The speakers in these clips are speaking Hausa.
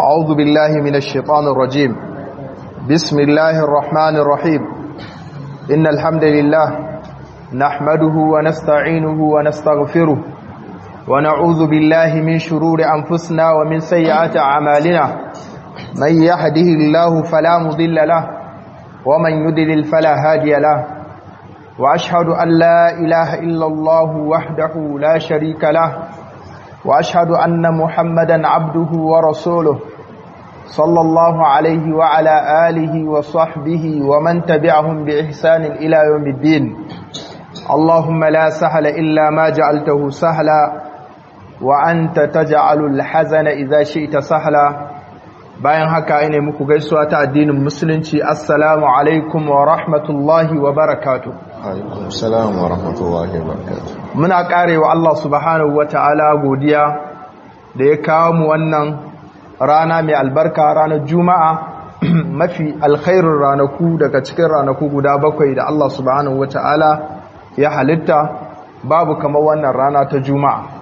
أعوذ بالله من الشيطان الرجيم بسم الله الرحمن الرحيم إن الحمد لله نحمده ونستعينه ونستغفره ونعوذ بالله من شرور أنفسنا ومن سيئات أعمالنا من يهده الله فلا مضل له ومن يدلل فلا هادي له وأشهد أن لا إله إلا الله وحده لا شريك له وأشهد أن محمدا عبده ورسوله صلى الله عليه وعلى آله وصحبه ومن تبعهم بإحسان إلى يوم الدين اللهم لا سهل إلا ما جعلته سهلا وأنت تجعل الحزن إذا شئت سهلا bayan haka ina muku gaisuwa ta addinin musulunci assalamu alaikum wa rahmatullahi wa barakatuh alaikum salam wa rahmatullahi wa barakatuh muna karewa Allah subhanahu wa ta'ala godiya da ya kawo mu wannan rana mai albarka ranar juma'a mafi alkhairun ranaku daga cikin ranaku guda bakwai da Allah subhanahu wa ta'ala ya halitta babu kamar wannan rana ta juma'a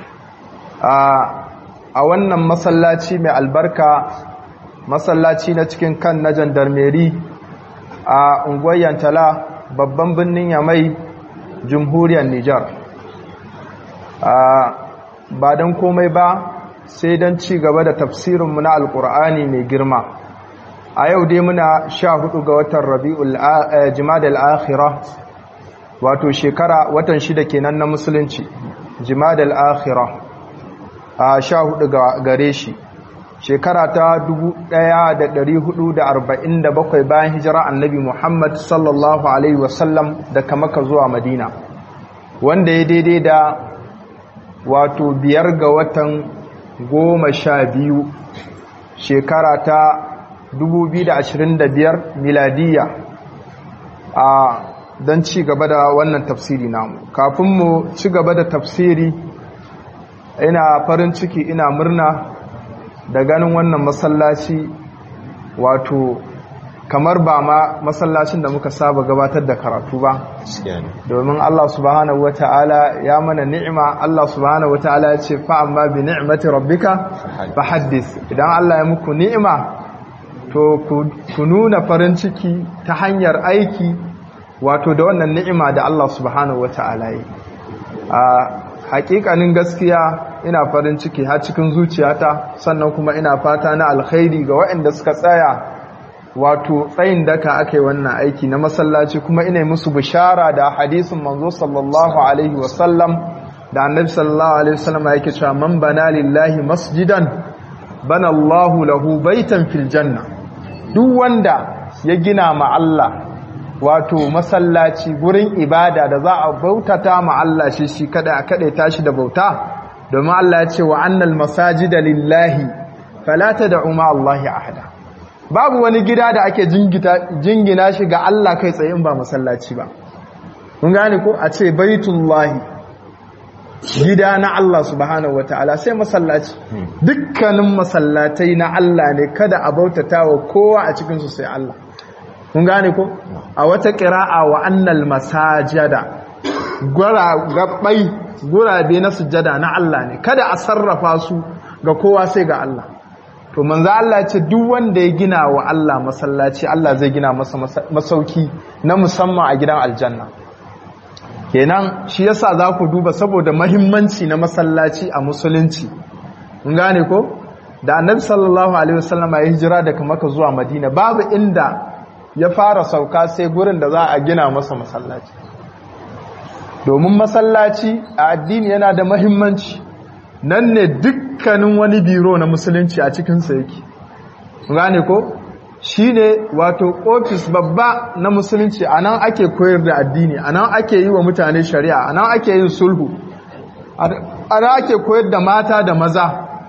a wannan masallaci mai albarka masallaci na cikin kan na jandarmeri a unguwar yantala babban birnin yamai jamhuriyar Nijar ba don komai ba sai don ci gaba da tafsirinmu na alkur'ani mai girma a yau dai muna sha hudu ga watan rabi'ul jimadal akhira wato shekara watan shida kenan na musulunci jimadal akhira a sha hudu gare shi shekara ta 1447 bayan hijira annabi Muhammad sallallahu alaihi wasallam daga maka zuwa madina wanda ya daidai da wato biyar ga watan goma sha biyu shekara ta 2025 miladiya a don ci gaba da wannan tafsiri namu kafin mu ci gaba da tafsiri ina farin ciki ina murna da ganin wannan masallaci wato kamar ba ma masallacin da muka saba gabatar da karatu ba domin Allah subhanahu wata'ala ya mana ni'ima Allah subhanahu wata'ala ya ce fa amma bi ni'mati rabbika fa haddis idan Allah ya muku ni'ima to ku nuna farin ciki ta hanyar aiki wato da wannan ni'ima da Allah subhanahu wata'ala yi a hakikanin gaskiya ina farin ciki har cikin zuciyata sannan kuma ina fata na alkhairi ga waɗanda suka tsaya wato tsayin daka aka yi wannan aiki na masallaci kuma ina musu bishara da hadisin manzo sallallahu alaihi wasallam da annabi sallallahu alaihi wasallam yake cewa man bana lillahi masjidan bana Allahu lahu baitan fil janna duk wanda ya gina ma Allah wato masallaci gurin ibada da za a bautata ma Allah shi shi kada a kade tashi da bauta domin Allah ya ce wa annal masajida lillahi fala tad'u ma Allahi ahada babu wani gida da ake jingina shi ga Allah kai tsaye in ba masallaci ba kun gane ko a ce baitullahi gida na Allah subhanahu wataala sai masallaci dukkanin masallatai na Allah ne kada a bautata wa kowa a cikin su sai Allah kun gane ko a wata qira'a wa annal masajada gura gabbai gurabe na sujada na Allah ne kada a sarrafa su ga kowa sai ga Allah to manzo Allah ce duk wanda ya gina wa Allah masallaci Allah zai gina masa masauki na musamman a gidan aljanna kenan shi yasa za ku duba saboda mahimmanci na masallaci a musulunci mun gane ko da annabi sallallahu alaihi wasallam ya hijira daga Makka zuwa Madina babu inda ya fara sauka sai gurin da za a gina masa masallaci domin masallaci a addini yana da mahimmanci nan ne dukkanin wani biro na musulunci a cikinsa yake gane ko shi ne wato ofis babba na musulunci a nan ake koyar da addini a nan ake yi wa mutane shari'a a nan ake yin sulhu a nan ake koyar da mata da maza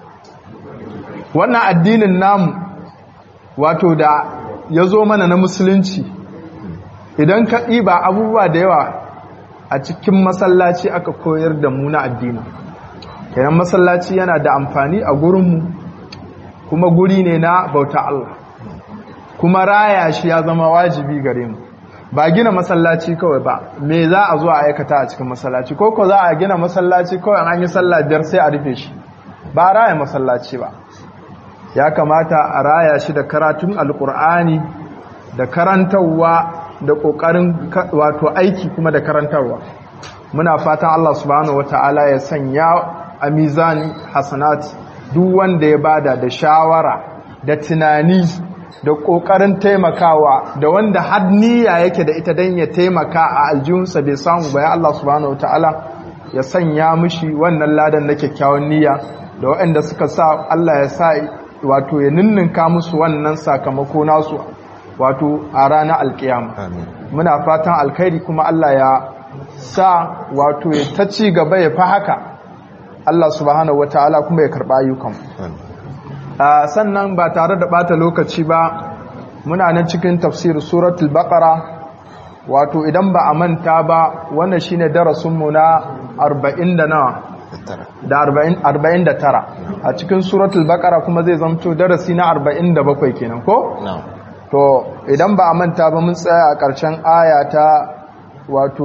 wannan addinin namu wato da ya zo mana na musulunci idan ka ɗiba abubuwa da yawa a cikin masallaci aka koyar da mu na addini kenan masallaci yana da amfani a gurinmu kuma guri ne na bauta Allah kuma raya shi ya zama wajibi gare mu ba gina masallaci kawai ba me za a zo a aikata a cikin masallaci ko ko za a gina masallaci kawai an yi sallah biyar sai a rufe shi ba raya masallaci ba ya kamata a raya shi da karatun alkur'ani da karantarwa da ƙoƙarin wato aiki kuma da karantarwa muna fatan Allah subhanahu wata'ala ya sanya a mizani hasanat duk wanda ya bada da shawara da tunani da ƙoƙarin taimakawa da wanda har niyya yake da ita don ya taimaka a aljihunsa bai samu ba ya Allah subhanahu wata'ala ya sanya mishi wannan ladan na kyakkyawan niyya da waɗanda suka sa Allah ya sa wato ya ninninka musu wannan sakamako nasu wato a ranar alkiyama muna fatan alkhairi kuma Allah ya sa wato ya ta ci gaba ya fa haka Allah subhanahu wataala kuma ya karba ayyukan sannan ba tare da bata lokaci ba muna nan cikin tafsir suratul baqara wato idan ba a manta ba wannan shine darasin mu na 40 da nawa da 40 da tara a cikin suratul baqara kuma zai zamto darasi na 47 kenan ko to idan ba a manta ba mun tsaya a ƙarshen aya ta wato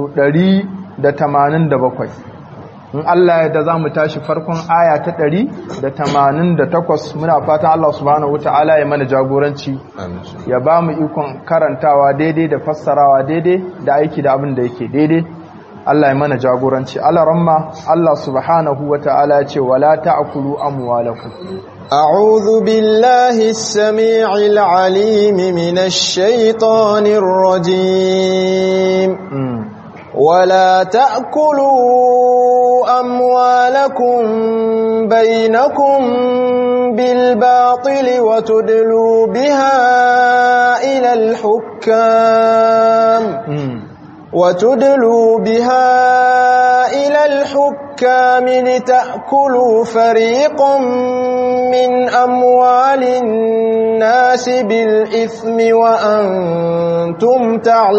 187 in Allah ya da za mu tashi farkon aya ta 188 muna fatan Allah subhanahu wata'ala ya mana jagoranci ya ba mu ikon karantawa daidai da fassarawa daidai da aiki da abin da yake daidai Allah ya mana jagoranci Allah ramma Allah subhanahu wata'ala ya ce wala ta'kulu amwalakum أعوذ بالله السميع العليم من الشيطان الرجيم ولا تأكلوا أموالكم بينكم بالباطل وتدلوا بها إلى الحكام وتدلوا بها إلى الحكام لتأكلوا فريقا من أموال الناس بالإثم وأنتم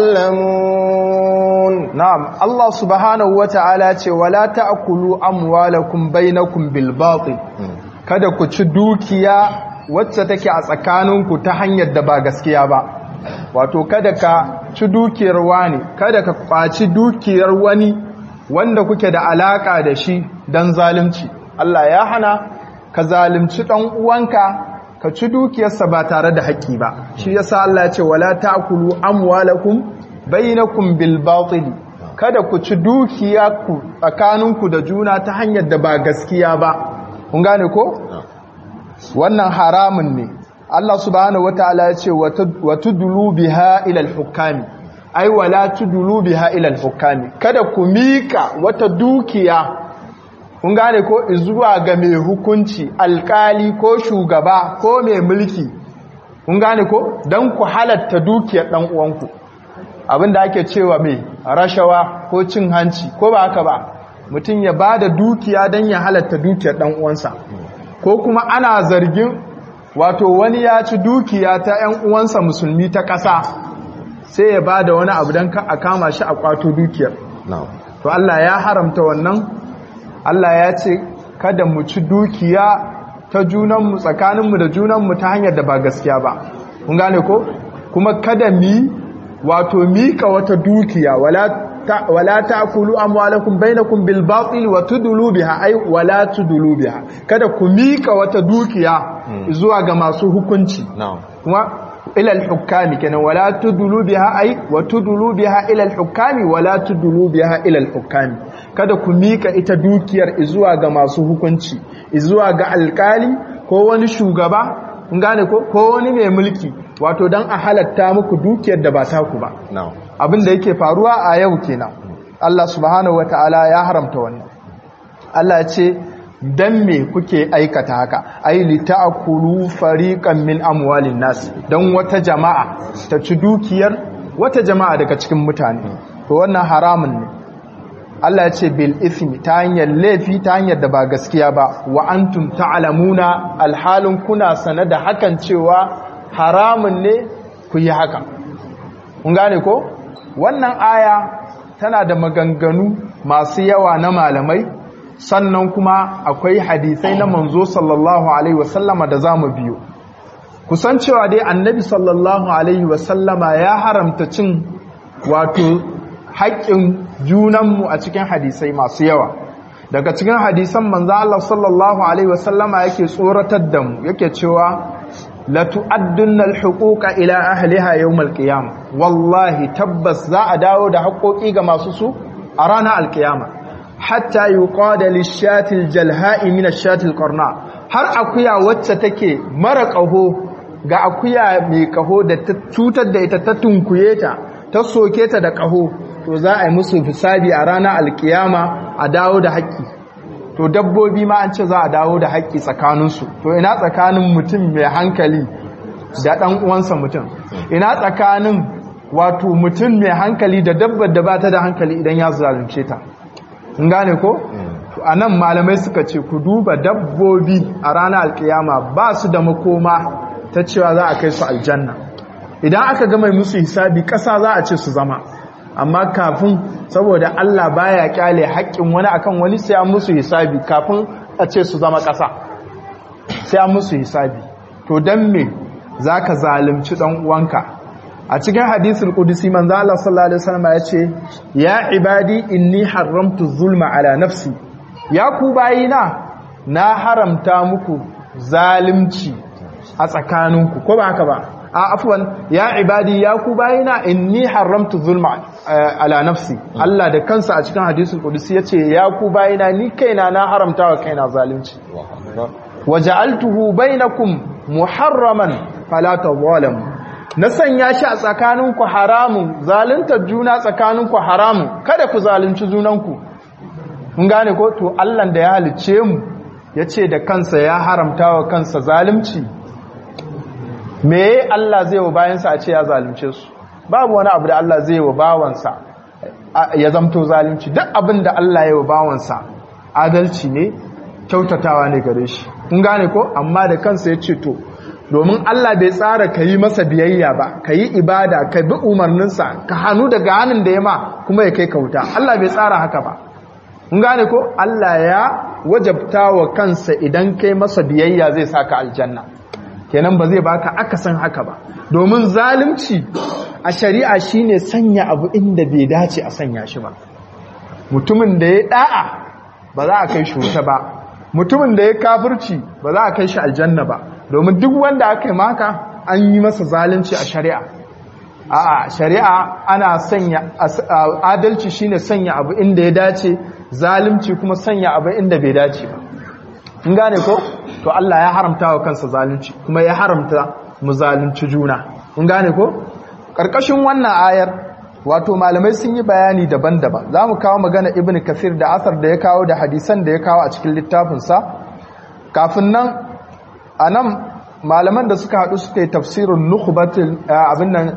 تعلمون نعم الله سبحانه وتعالى ولا تأكلوا أموالكم بينكم بالباطل kada ku ci dukiya wacce take a tsakaninku ta hanyar da ba gaskiya ba wato kada ka ci dukiyar wani kada ka kwaci dukiyar wani wanda kuke da alaka da shi don zalunci Allah ya hana ka zalunci dan uwanka ka ci dukiyarsa ba tare da haƙƙi ba shi yasa Allah ya ce wala ta'kulu amwalakum bainakum bil batil kada ku ci dukiya ku tsakaninku da juna ta hanyar da ba gaskiya ba kun gane ko wannan haramun ne Allah subhanahu wataala ya ce wa tudlu biha ila al-hukami ai wala tudlu biha ila al-hukami kada ku mika wata dukiya kun gane ko zuwa ga mai hukunci alkali ko shugaba ko mai mulki kun gane ko dan ku halatta dukiyar dan uwanku abinda ake cewa mai rashawa ko cin hanci ko ba haka ba mutum ya bada dukiya dan ya halatta dukiyar dan uwansa ko kuma ana zargin wato wani ya ci dukiya ta 'yan uwansa musulmi ta ƙasa sai ya ba da wani abu don a kama shi a kwato dukiyar to Allah ya haramta wannan Allah ya ce kada mu ci dukiya ta junanmu tsakaninmu da junanmu ta hanyar da ba gaskiya ba kun gane ko kuma kada mi wato mika wata dukiya wala wala ta'kulu amwalakum bainakum bil batil wa tudlu biha ay wala tudlu biha kada ku mika wata dukiya zuwa ga masu hukunci kuma ila al hukami kenan wala tudlu biha ay wa tudlu biha ila al hukami wala tudlu biha ila al hukami kada ku mika ita dukiyar zuwa ga masu hukunci zuwa ga alkali ko wani shugaba kun gane ko ko wani mai mulki wato dan a halatta muku dukiyar da ba ta ku ba abin da yake faruwa a yau kenan Allah subhanahu wataala ya haramta wannan Allah ya ce dan me kuke aikata haka ai li ta'kulu fariqan min amwalin nas dan wata jama'a ta ci dukiyar wata jama'a daga cikin mutane to wannan haramun ne Allah ya ce bil ithmi ta hanyar laifi ta hanyar da ba gaskiya ba wa antum ta'lamuna alhalin kuna sane da hakan cewa haramun ne ku yi haka kun gane ko wannan aya tana da maganganu masu yawa na malamai sannan kuma akwai hadisai na manzo sallallahu alaihi wasallama da zamu biyo kusan cewa dai annabi sallallahu alaihi wasallama ya haramta cin wato haƙƙin junanmu a cikin hadisai masu yawa daga cikin hadisan manzo Allah sallallahu alaihi wasallama yake tsoratar da mu yake cewa la tu'addunna al-huquqa ila ahliha yawm al-qiyam wallahi tabbas za a dawo da haƙoƙi ga masu su a ranar al-qiyama hatta yuqada lish-shati al-jalha'i min ash-shati al-qarna har akuya wacce take mara ƙaho ga akuya mai ƙaho da ta cutar da ita ta tunkuye ta ta soke ta da ƙaho to za a yi musu hisabi a ranar alkiyama a dawo da haƙƙi to dabbobi ma an ce za a dawo da haƙƙi tsakaninsu to ina tsakanin mutum mai hankali da ɗan uwansa mutum ina tsakanin wato mutum mai hankali da dabbar da ba ta da hankali idan ya zalunce ta in gane ko a nan malamai suka ce ku duba dabbobi a ranar alkiyama ba su da makoma ta cewa za a kai su aljanna idan aka gama musu hisabi ƙasa za a ce su zama amma kafin saboda Allah baya kyale haƙƙin wani akan wani sai an musu hisabi kafin a ce su zama ƙasa sai an musu hisabi to dan me zaka zalunci dan uwanka a cikin hadisul qudsi manzo Allah sallallahu alaihi wasallam ya ce ya ibadi inni haramtu zulma ala nafsi ya ku bayina na haramta muku zalunci a tsakaninku ko ba haka ba a afwan ya ibadi ya ku bayina inni haramtu zulma ala nafsi Allah da kansa a cikin hadisul qudsi yace ya ku bayina ni kaina na haramta wa kaina zalunci waja'altuhu bainakum muharraman fala tadhalamu na sanya shi a tsakaninku haramun zaluntar juna tsakaninku haramun kada ku zalunci junanku mun gane ko to Allah da ya halice mu yace da kansa ya haramta wa kansa zalunci me Allah zai wa bayansa a ce ya zalunce su babu wani abu da Allah zai wa bawansa ya zamto zalunci duk abin da Allah ya wa bawansa adalci ne kyautatawa ne gare shi kun gane ko amma da kansa ya ce to domin Allah bai tsara ka yi masa biyayya ba ka yi ibada ka bi umarninsa ka hannu daga hannun da ya ma kuma ya kai kauta Allah bai tsara haka ba kun gane ko Allah ya wajabta wa kansa idan kai masa biyayya zai saka aljanna kenan ba zai baka akasin haka ba domin zalunci a shari'a shine sanya abu inda bai dace a sanya shi ba mutumin da ya da'a ba za a kai shi wuta ba mutumin da ya kafirci ba za a kai shi aljanna ba domin duk wanda aka yi maka an yi masa zalunci a shari'a a'a shari'a ana sanya adalci shine sanya abu inda ya dace zalunci kuma sanya abu inda bai dace ba in gane ko to Allah ya haramta wa kansa zalunci kuma ya haramta mu zalunci juna in gane ko karkashin wannan ayar wato malamai sun yi bayani daban-daban za mu kawo magana ibn kafir da asar da ya kawo da hadisan da ya kawo a cikin littafinsa kafin nan a nan malaman da suka haɗu suka yi tafsirin nukubatul abin nan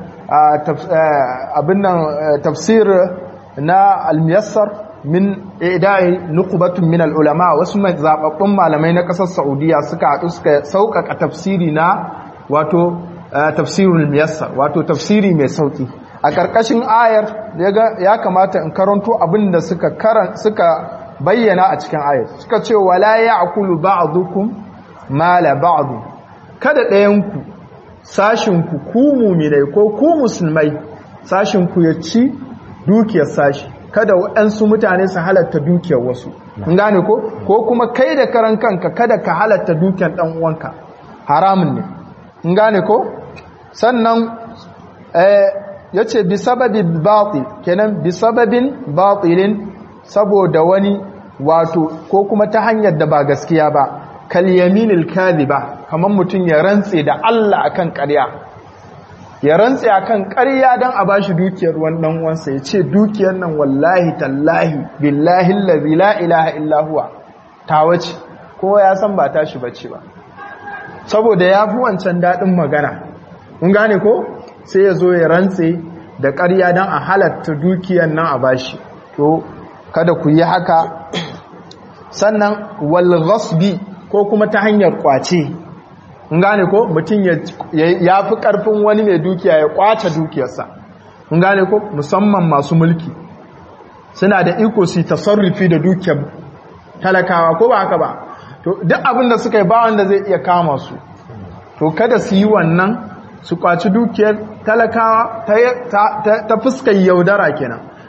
tafsir na almiyassar min idai nukubatun min al'ulama wasu zaɓaɓɓun malamai na ƙasar saudiya suka haɗu suka sauƙaƙa tafsiri na wato tafsirul miyassar wato tafsiri mai sauƙi a ƙarƙashin ayar ya kamata in karanto abin da suka bayyana a cikin ayar suka ce wala ya akulu ba'dukum mala ba'du kada ɗayanku sashinku ku muminai ko ku musulmai sashinku ya ci dukiyar sashi kada waɗansu mutane su halatta dukiyar wasu in gane ko ko kuma kai da karan kanka kada ka halatta dukiyar ɗan uwanka haramun ne in gane ko sannan ya ce bi sababin batil kenan bi sababin batilin saboda wani wato ko kuma ta hanyar da ba gaskiya ba kal yaminil kadhiba kamar mutum ya rantse da Allah akan ƙarya ya rantse akan ƙarya dan a bashi dukiyar wannan wansa ya ce dukiyar nan wallahi tallahi billahi allazi la ilaha illa huwa tawace kowa ya san ba tashi bace ba saboda ya fi wancan daɗin magana mun gane ko sai ya zo ya rantse da ƙarya don a halatta dukiyar nan a bashi to kada ku yi haka sannan wal ghasbi ko kuma ta hanyar kwace mun gane ko mutum ya fi ƙarfin wani mai dukiya ya kwace dukiyarsa mun gane ko musamman masu mulki suna da iko su tasarrufi da dukiyar talakawa ko ba haka ba to duk abin da suka yi ba wanda zai iya kama su to kada su yi wannan su kwaci dukiyar talakawa ta fuskar yaudara kenan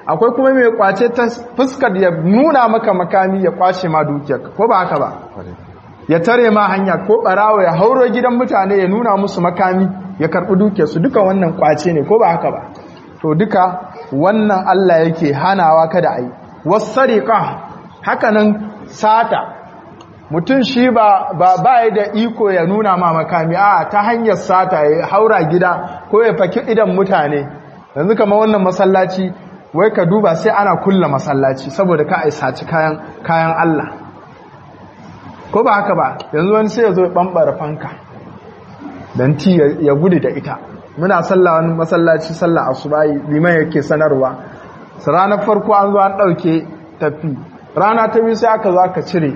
akwai kuma mai kwace ta fuskar ya nuna maka makami ya kwace ma dukiyar ko ba haka ba ya tare ma hanya ko barawa ya hauro gidan mutane ya nuna musu makami ya karbi dukiyarsu duka wannan kwace ne ko ba haka ba to duka wannan Allah yake hanawa kada ayi wasariqa hakanan sata mutum shi ba ba ba da iko ya nuna ma makami a ta hanyar sata ya haura gida ko ya faki idan mutane yanzu kamar wannan masallaci wai ka duba sai ana kulla masallaci saboda ka ai saci kayan kayan Allah ko ba haka ba yanzu wani sai ya zo ya bambara fanka dan ti ya gudu da ita muna sallah wani masallaci sallah asubahi liman yake sanarwa ranar farko an zo an dauke tafi rana ta biyu sai aka zo aka cire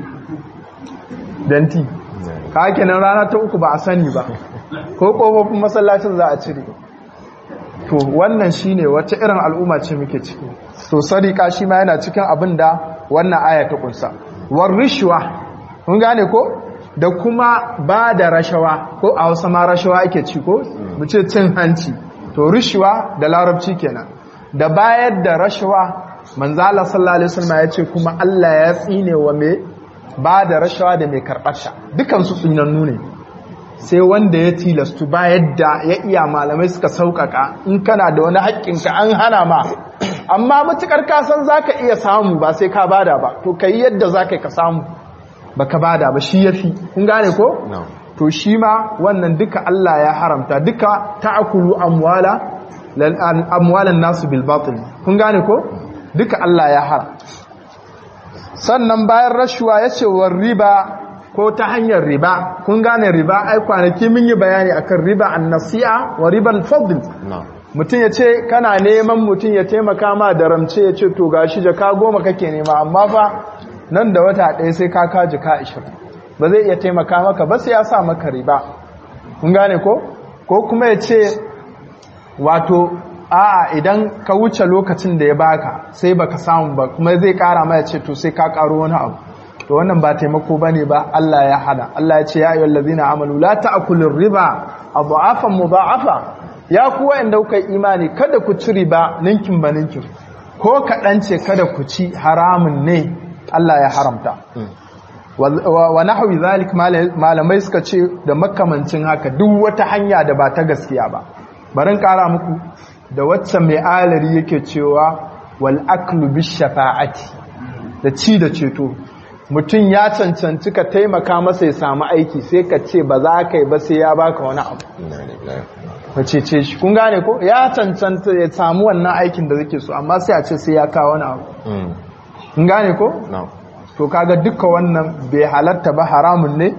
danti ka kenan rana ta uku ba a sani ba ko kofofin masallacin za a cire to wannan shine wacce irin al'umma ce muke ciki to sadiqa shi ma yana cikin abin da wannan aya ta kunsa war rishwa kun gane ko da kuma ba da rashawa ko a Hausa ma rashawa ake ci ko mu ce cin hanci to rishwa da larabci kenan da bayar da rashawa manzo Allah sallallahu alaihi wasallam ya ce kuma Allah ya tsine wa me ba da rashawa da mai karɓar sha dukan su tsinannu ne sai wanda ya tilastu ba yadda ya iya malamai suka sauƙaƙa in kana da wani haƙƙinka an hana ma amma matuƙar kasan za ka iya samu ba sai ka bada ba to ka yi yadda za ka samu ba ka bada ba shi ya fi kun gane ko? to shi ma wannan duka Allah ya haramta duka ta'akulu amwala amwalan nasu bil batil kun gane ko? duka Allah ya haram sannan bayan rashuwa ya ce wa riba ko ta hanyar riba kun gane riba ai kwanaki mun yi bayani akan riba an-nasi'a wa riba al-fadl mutum ya ce kana neman mutum ya taimaka ma da ramce ya ce to gashi jaka goma kake nema amma fa nan da wata ɗaya sai ka ka jaka 20 ba zai iya taimaka maka ba sai ya sa maka riba kun gane ko ko kuma ya ce wato a'a idan ka wuce lokacin da ya baka sai baka samu ba kuma zai kara ma ya ce to sai ka karo wani abu to wannan ba taimako bane ba Allah ya hada Allah ya ce ya ayyuhal ladina amanu la ta'kulur riba adhafan mudha'afa ya ku wanda kuka imani kada ku ci riba ninkin ba ninkin ko kadan ce kada ku ci haramun ne Allah ya haramta wa nahwi zalik malamai suka ce da makamancin haka duk wata hanya da ba ta gaskiya ba barin kara muku da wacce mai alari yake cewa wal aklu bish shafa'ati da ci da ceto mutum ya cancanci ka taimaka masa ya samu aiki sai ka ce ba za ka yi ba sai ya baka wani abu ka cece shi kun gane ko ya cancanta ya samu wannan aikin da zake so amma sai a ce sai ya kawo wani abu kun gane ko to kaga duka wannan bai halatta ba haramun ne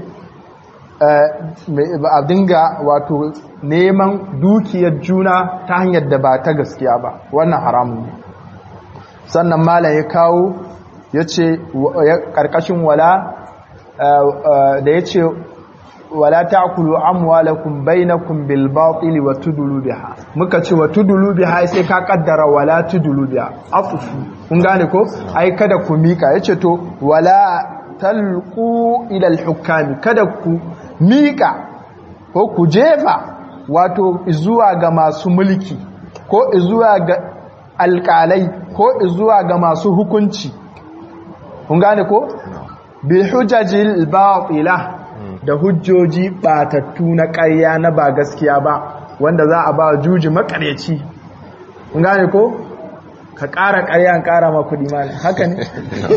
a dinga wato neman dukiyar juna ta hanyar da ba ta gaskiya ba wannan haramun ne sannan malam ya kawo ya ce ƙarƙashin wala da ya ce wala ta'kulu amwalakum bainakum bil batili wa tudulu biha muka ce wa tudulu biha sai ka kaddara wala tudulu biha afufu kun gane ko ai kada ku mika yace to wala talqu ila al hukami kada ku mika ko ku jefa wato zuwa ga masu mulki ko zuwa ga alƙalai ko zuwa ga masu hukunci kun gane ko bi hujajil batila da hujjoji batattu na ƙarya na ba gaskiya ba wanda za a ba juji makaryaci kun gane ko ka ƙara ƙarya an ƙara ma kuɗi ma haka ne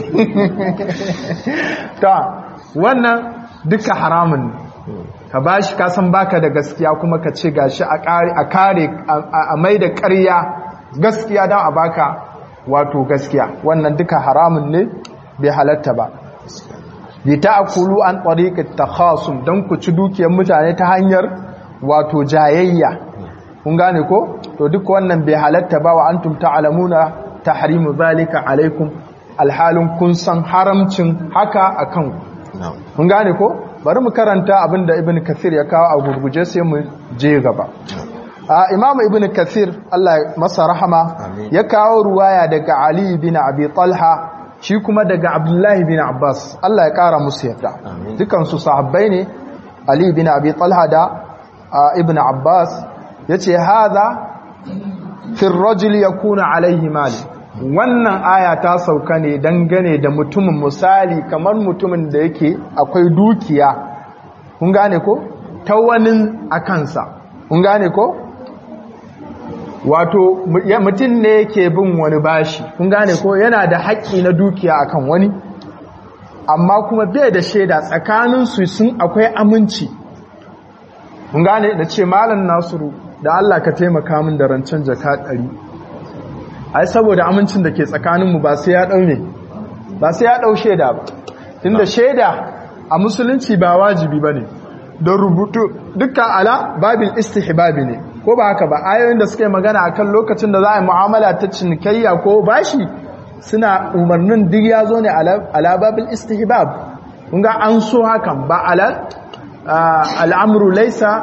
ta wannan duka haramun ka ba shi kasan baka da gaskiya kuma ka ce gashi a kare a mai da ƙarya gaskiya don a baka wato gaskiya wannan duka haramun ne bai halatta ba bi ta'kulu an tariqat takhasum dan ku ci dukiyar mutane ta hanyar wato jayayya kun gane ko to duk wannan bai halatta ba wa antum ta'lamuna tahrimu zalika alaikum alhalin kun san haramcin haka akan kun gane ko bari mu karanta abinda ibn kathir ya kawo a gurguje sai mu je gaba imamu ibn kathir Allah masa rahama ya kawo ruwaya daga ali bin abi talha shi kuma daga abdullahi bin abbas Allah ya kara musu yadda dukansu sahabbai ne ali bin abi talha da ibn abbas ya ce haza fi rajul ya kuna alaihi mali wannan aya ta sauka ne dangane da mutumin misali kamar mutumin da yake akwai dukiya kun gane ko ta wani a kansa kun gane ko wato mutum ne yake bin wani bashi kun gane ko yana da haƙƙi na dukiya akan wani amma kuma bai da shaida tsakaninsu sun akwai aminci mun gane da ce malam nasiru da Allah ka taimaka min da rancen jaka ɗari ai saboda amincin da ke tsakaninmu ba sai ya ɗau ne ba sai ya ɗau shaida ba tunda shaida a musulunci ba wajibi ba ne don rubutu dukkan ala babin istihbabi ne ko ba haka ba ayoyin da suka yi magana akan lokacin da za a yi mu'amala ta cinikayya ko bashi suna umarnin duk ya zo ne ala babin istihbab kun ga an so hakan ba ala al'amru laisa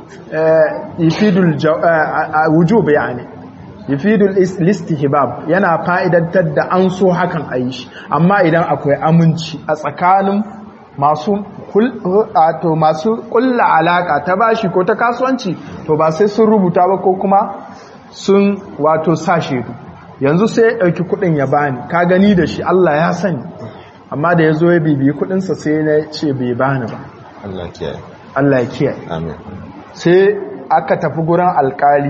yufidul wujub yani yufidul istihbab yana fa'idantar da an so hakan a yi shi amma idan akwai aminci a tsakanin masu to masu kulla alaka ta bashi ko ta kasuwanci to ba sai sun rubuta ba ko kuma sun wato sa shedu yanzu sai ya ɗauki kuɗin ya bani ka gani da shi Allah ya sani amma da ya zo ya bibiyi kuɗinsa sai na ce bai bani ba Allah kiyaye Allah ya kiyaye amin sai aka tafi gurin alkali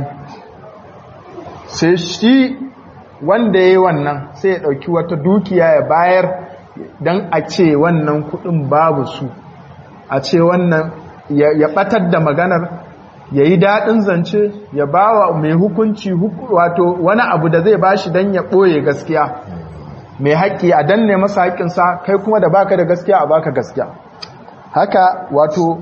sai shi wanda ya yi wannan sai ya ɗauki wata dukiya ya bayar don a ce wannan kuɗin babu su a ce wannan ya ɓatar da maganar ya yi daɗin zance ya ba wa mai hukunci wato wani abu da zai bashi don ya ɓoye gaskiya mai haƙƙi a danne masa haƙƙinsa kai kuma da baka da gaskiya a baka gaskiya haka wato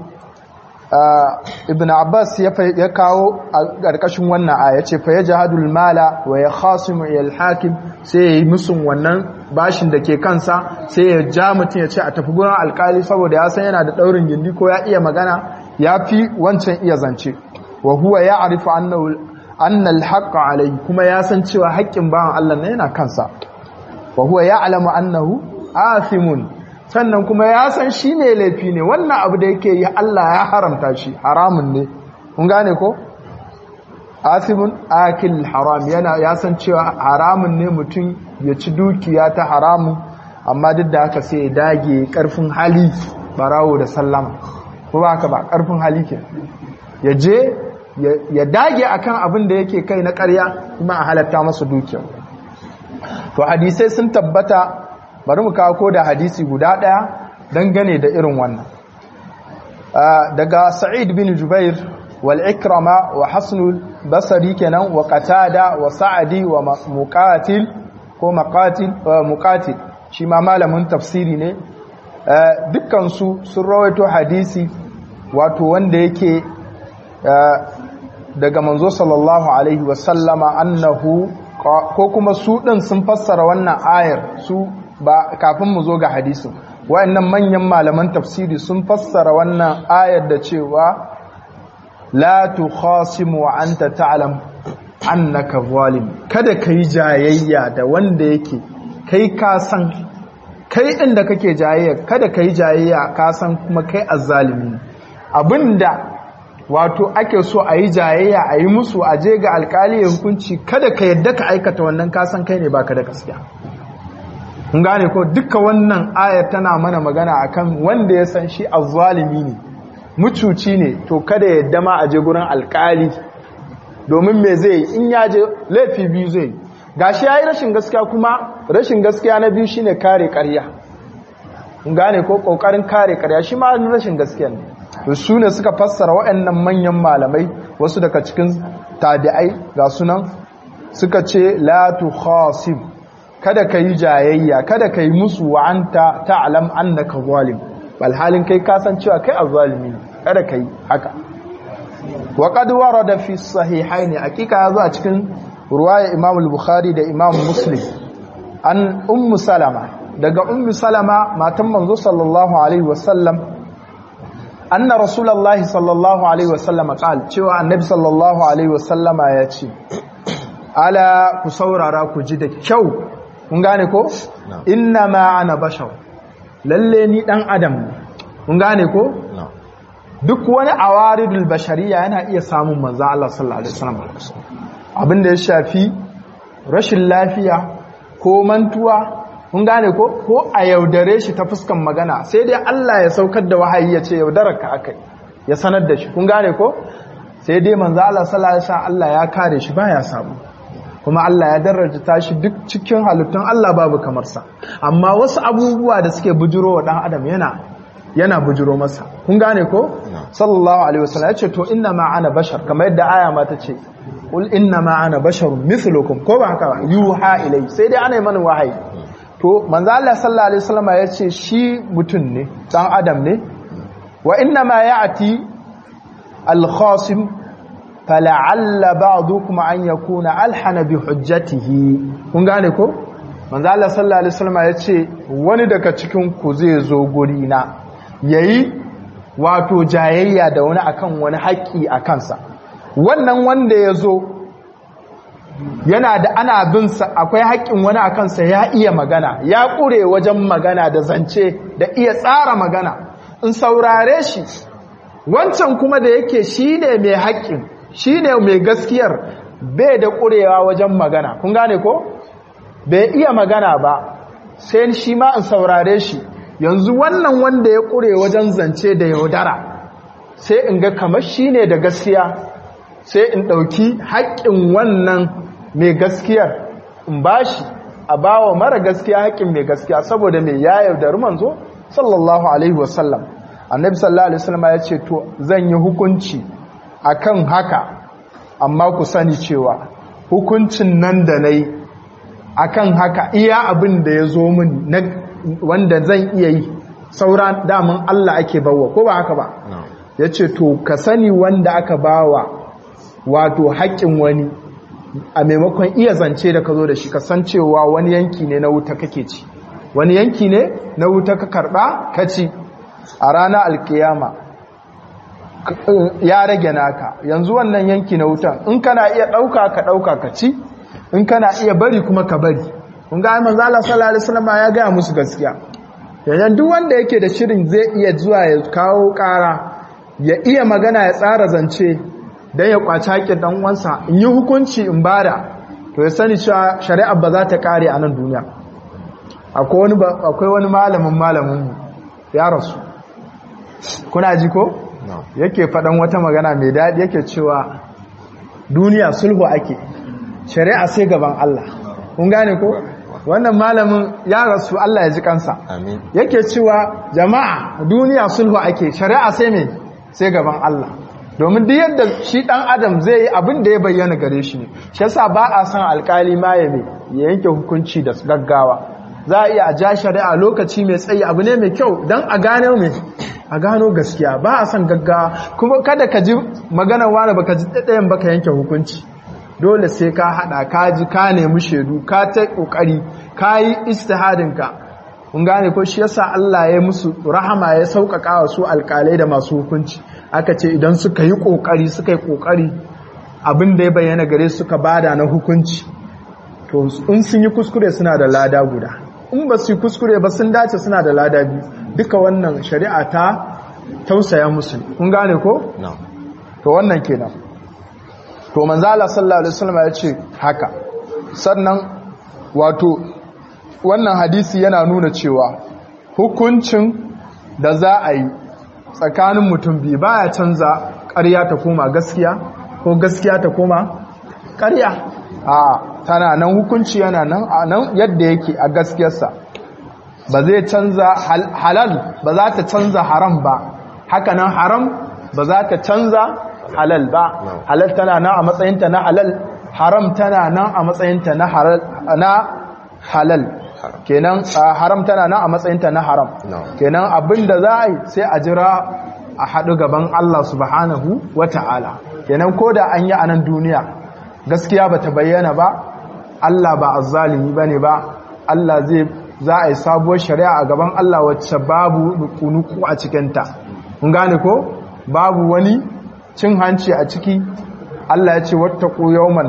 ibn abbas ya kawo a ƙarƙashin wannan aya ce fa ya jihadul mala wa ya khasimu il hakim sai ya yi musun wannan bashin da ke kansa sai ya ja mutum ya ce a tafi gurin alkali saboda ya san yana da ɗaurin gindi ko ya iya magana ya fi wancan iya zance wa huwa ya arifu annal haqqa alayhi kuma ya san cewa haƙƙin bawan Allah ne yana kansa wa huwa ya alamu annahu athimun sannan kuma ya san shi ne laifi ne wannan abu da yake yi Allah ya haramta shi haramun ne kun gane ko athimun akil haram yana ya san cewa haramun ne mutum ya ci dukiya ta haramun amma duk da haka sai ya dage karfin hali barawo da sallama ko ba haka ba karfin hali ke ya je ya dage akan abin da yake kai na ƙarya kuma a halatta masa dukiya to hadisai sun tabbata bari mu kawo ko da hadisi guda ɗaya dangane da irin wannan daga sa'id bin jubair wal ikrama wa hasnul basari kenan wa qatada wa sa'adi wa muqatil ko maqatil muqatil shi ma malamin tafsiri ne dukkan su sun rawaito hadisi wato wanda yake daga manzo sallallahu alaihi wa sallama annahu ko kuma su din sun fassara wannan ayar su ba kafin mu zo ga hadisin wayannan manyan malaman tafsiri sun fassara wannan ayar da cewa la tukhasimu wa anta ta'lam annaka zalim kada kai jayayya da wanda yake kai ka san kai inda kake jayayya kada kai jayayya ka san kuma kai azzalimi abinda wato ake so a yi jayayya a yi musu a je ga alkali ya hukunci kada ka yadda ka aikata wannan kasan kai ne baka da gaskiya kun gane ko duka wannan ayar tana mana magana akan wanda ya san shi azzalimi ne mucuci ne to kada ya yadda ma a je gurin alkali domin me zai yi in ya je laifi biyu zai yi gashi yayi rashin gaskiya kuma rashin gaskiya na biyu shine kare ƙarya kun gane ko kokarin kare ƙarya shi ma rashin gaskiya ne to su ne suka fassara waɗannan manyan malamai wasu daga cikin tabi'ai ga sunan suka ce la tukhasib kada ka yi jayayya kada ka yi musu wa anta ta'lam annaka zalim bal halin kai ka san cewa kai azzalimi ne kada ka yi haka wa qad warada fi sahihain hakika yazo a cikin ruwaya Imam al-Bukhari da Imam Muslim an ummu salama daga ummu salama matan manzo sallallahu alaihi wasallam anna rasulullahi sallallahu alaihi wasallam qal cewa annabi sallallahu alaihi wasallama ya ce ala ku saurara ku ji da kyau kun gane ko inna ma ana bashar lalle ni dan adam ne kun gane ko duk wani awaridul bashariya yana iya samun manzo Allah sallallahu alaihi wasallam abinda ya shafi rashin lafiya ko mantuwa kun gane ko ko a yaudare shi ta fuskan magana sai dai Allah ya saukar da wahayi ya ce yaudarar ka akai ya sanar da shi kun gane ko sai dai manzo Allah sallallahu alaihi wasallam Allah ya kare shi baya samu kuma Allah ya daraja shi duk cikin halittun Allah babu kamar sa amma wasu abubuwa da suke bujuro wa dan adam yana yana bujuro masa kun gane ko sallallahu alaihi wasallam ya ce to inna ma ana bashar kamar yadda aya ma ta ce qul inna ma ana basharun mithlukum ko ba haka ba yuha ilai sai dai ana yi mana wahayi to manzo Allah sallallahu alaihi wasallam ya ce shi mutum ne dan adam ne wa inna ma ya'ti al-khasim fala'alla ba'dukum an yakuna alhana bi hujjatihi kun gane ko manzo Allah sallallahu alaihi wasallam ya ce wani daga cikin ku zai zo guri na yayi wato jayayya da wani akan wani haƙi a kansa wannan wanda ya zo yana da ana bin sa akwai haƙƙin wani a kansa ya iya magana ya ƙure wajen magana da zance da iya tsara magana in saurare shi wancan kuma da yake shi ne mai haƙƙin shi ne mai gaskiyar bai da ƙurewa wajen magana kun gane ko bai iya magana ba sai shi ma in saurare shi yanzu wannan wanda ya ƙure wajen zance da yaudara sai in ga kamar shi ne da gaskiya sai in ɗauki haƙƙin wannan mai gaskiyar in bashi a bawa mara gaskiya haƙƙin mai gaskiya saboda mai ya yaudari manzo sallallahu alaihi wasallam annabi sallallahu alaihi wasallam ya ce to zan yi hukunci akan haka amma ku sani cewa hukuncin nan da nayi akan haka iya abin da ya zo min na wanda zan iya yi saura daman Allah ake bawa ko ba haka ba ya ce to ka sani wanda aka bawa wato haƙƙin wani a maimakon iya zance da ka zo da shi ka san cewa wani yanki ne na wuta kake ci wani yanki ne na wuta ka karɓa ka ci a ranar alkiyama ya rage naka yanzu wannan yanki na wutan in kana iya ɗauka ka ɗauka ka ci in kana iya bari kuma ka bari kun ga manzo Allah sallallahu alaihi wasallam ya ga musu gaskiya yanzu duk wanda yake da shirin zai iya zuwa ya kawo ƙara ya iya magana ya tsara zance dan ya kwaci haƙin dan uwansa in yi hukunci in bada to ya sani cewa shari'a ba za ta kare a nan duniya akwai wani akwai wani malamin malamin mu ya rasu kuna ji ko yake faɗan wata magana mai daɗi yake cewa duniya sulhu ake shari'a sai gaban Allah kun gane ko wannan malamin ya rasu Allah ya ji kansa yake cewa jama'a duniya sulhu ake shari'a sai me sai gaban Allah domin duk yadda shi dan adam zai yi abin da ya bayyana gare shi ne shi yasa ba a san alkali ma ya ya yanke hukunci da gaggawa za a iya a ja shari'a lokaci mai tsayi abu ne mai kyau don a gano mai a gano gaskiya ba a san gaggawa kuma kada ka ji maganar wani baka ji ɗaɗɗayan baka yanke hukunci dole sai ka haɗa ka ji ka nemi shaidu ka ta ƙoƙari ka yi istihadinka kun gane ko shi yasa Allah ya musu rahama ya sauƙaƙa wa su alƙalai da masu hukunci aka ce idan suka yi ƙoƙari suka yi ƙoƙari abin da ya bayyana gare suka bada na hukunci to in sun yi kuskure suna da lada guda in ba su yi kuskure ba sun dace suna da lada biyu duka wannan shari'a ta tausaya musu kun gane ko to wannan kenan to manzo Allah sallallahu alaihi wasallam ya ce haka sannan wato wannan hadisi yana nuna cewa hukuncin da za a yi tsakanin mutum biyu baya canza ƙarya ta koma gaskiya ko gaskiya ta koma ƙarya a tana nan hukunci yana nan a nan yadda yake a gaskiyarsa ba zai canza halal ba za ta canza haram ba haka nan haram ba za ta canza halal ba halal tana nan a matsayinta na halal haram tana nan a matsayinta na halal kenan haram tana nan a matsayinta na haram kenan abinda za a yi sai a jira a haɗu gaban Allah subhanahu wa ta'ala kenan ko da an yi a nan duniya gaskiya ba ta bayyana ba Allah ba azzalimi ba ne ba Allah zai za a yi sabuwar shari'a a gaban Allah wacce babu nuku a cikinta kun gane ko babu wani cin hanci a ciki Allah ya ce wata yawman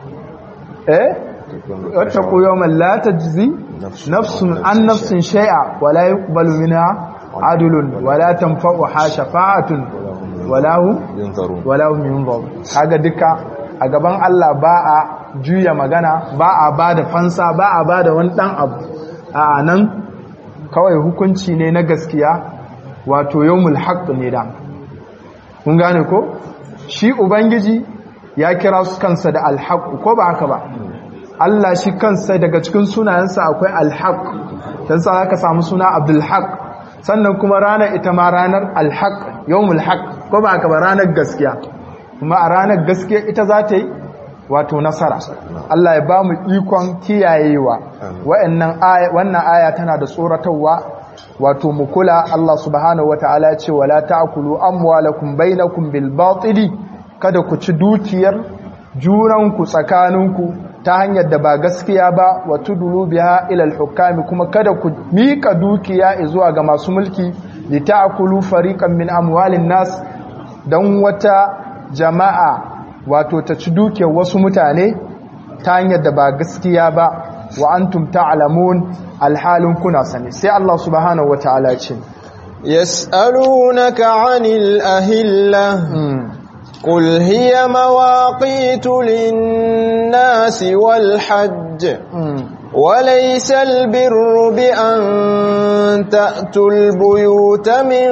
eh wata yawman la tajzi nafsun an nafsin shay'a wala yuqbalu minha adlun wala tanfa'uha shafa'atun wala hum wala hum yunzarun kaga duka a gaban Allah ba a juya magana ba a ba da fansa ba a ba da wani ɗan abu a nan kawai hukunci ne na gaskiya wato yawmul haqq ne da kun gane ko shi ubangiji ya kira su kansa da alhaq ko ba haka ba Allah shi kansa daga cikin sunayensa akwai alhaq dan sa zaka samu suna abdul haq sannan kuma ranar ita ma ranar alhaq yawmul haq ko ba haka ba ranar gaskiya kuma a ranar gaskiya ita za ta yi wato nasara Allah ya ba mu ikon kiyayewa wannan aya tana da tsoratarwa wato mu kula Allah subhanahu wataala ya ce wala ta'kulu amwalakum bainakum bil batili kada ku ci dukiyar junanku tsakaninku ta hanyar da ba gaskiya ba wa tudulu biha ila al kuma kada ku mika dukiya zuwa ga masu mulki li ta'kulu fariqan min amwalin nas dan wata jama'a wato ta ci dukiyar wasu mutane ta hanyar da ba gaskiya ba wa antum ta'lamun alhalin kuna sani sai Allah subhanahu wataala ce yas'alunaka 'anil ahilla qul hiya mawaqitu lin-nasi wal hajj وليس البر بأن تأتوا البيوت من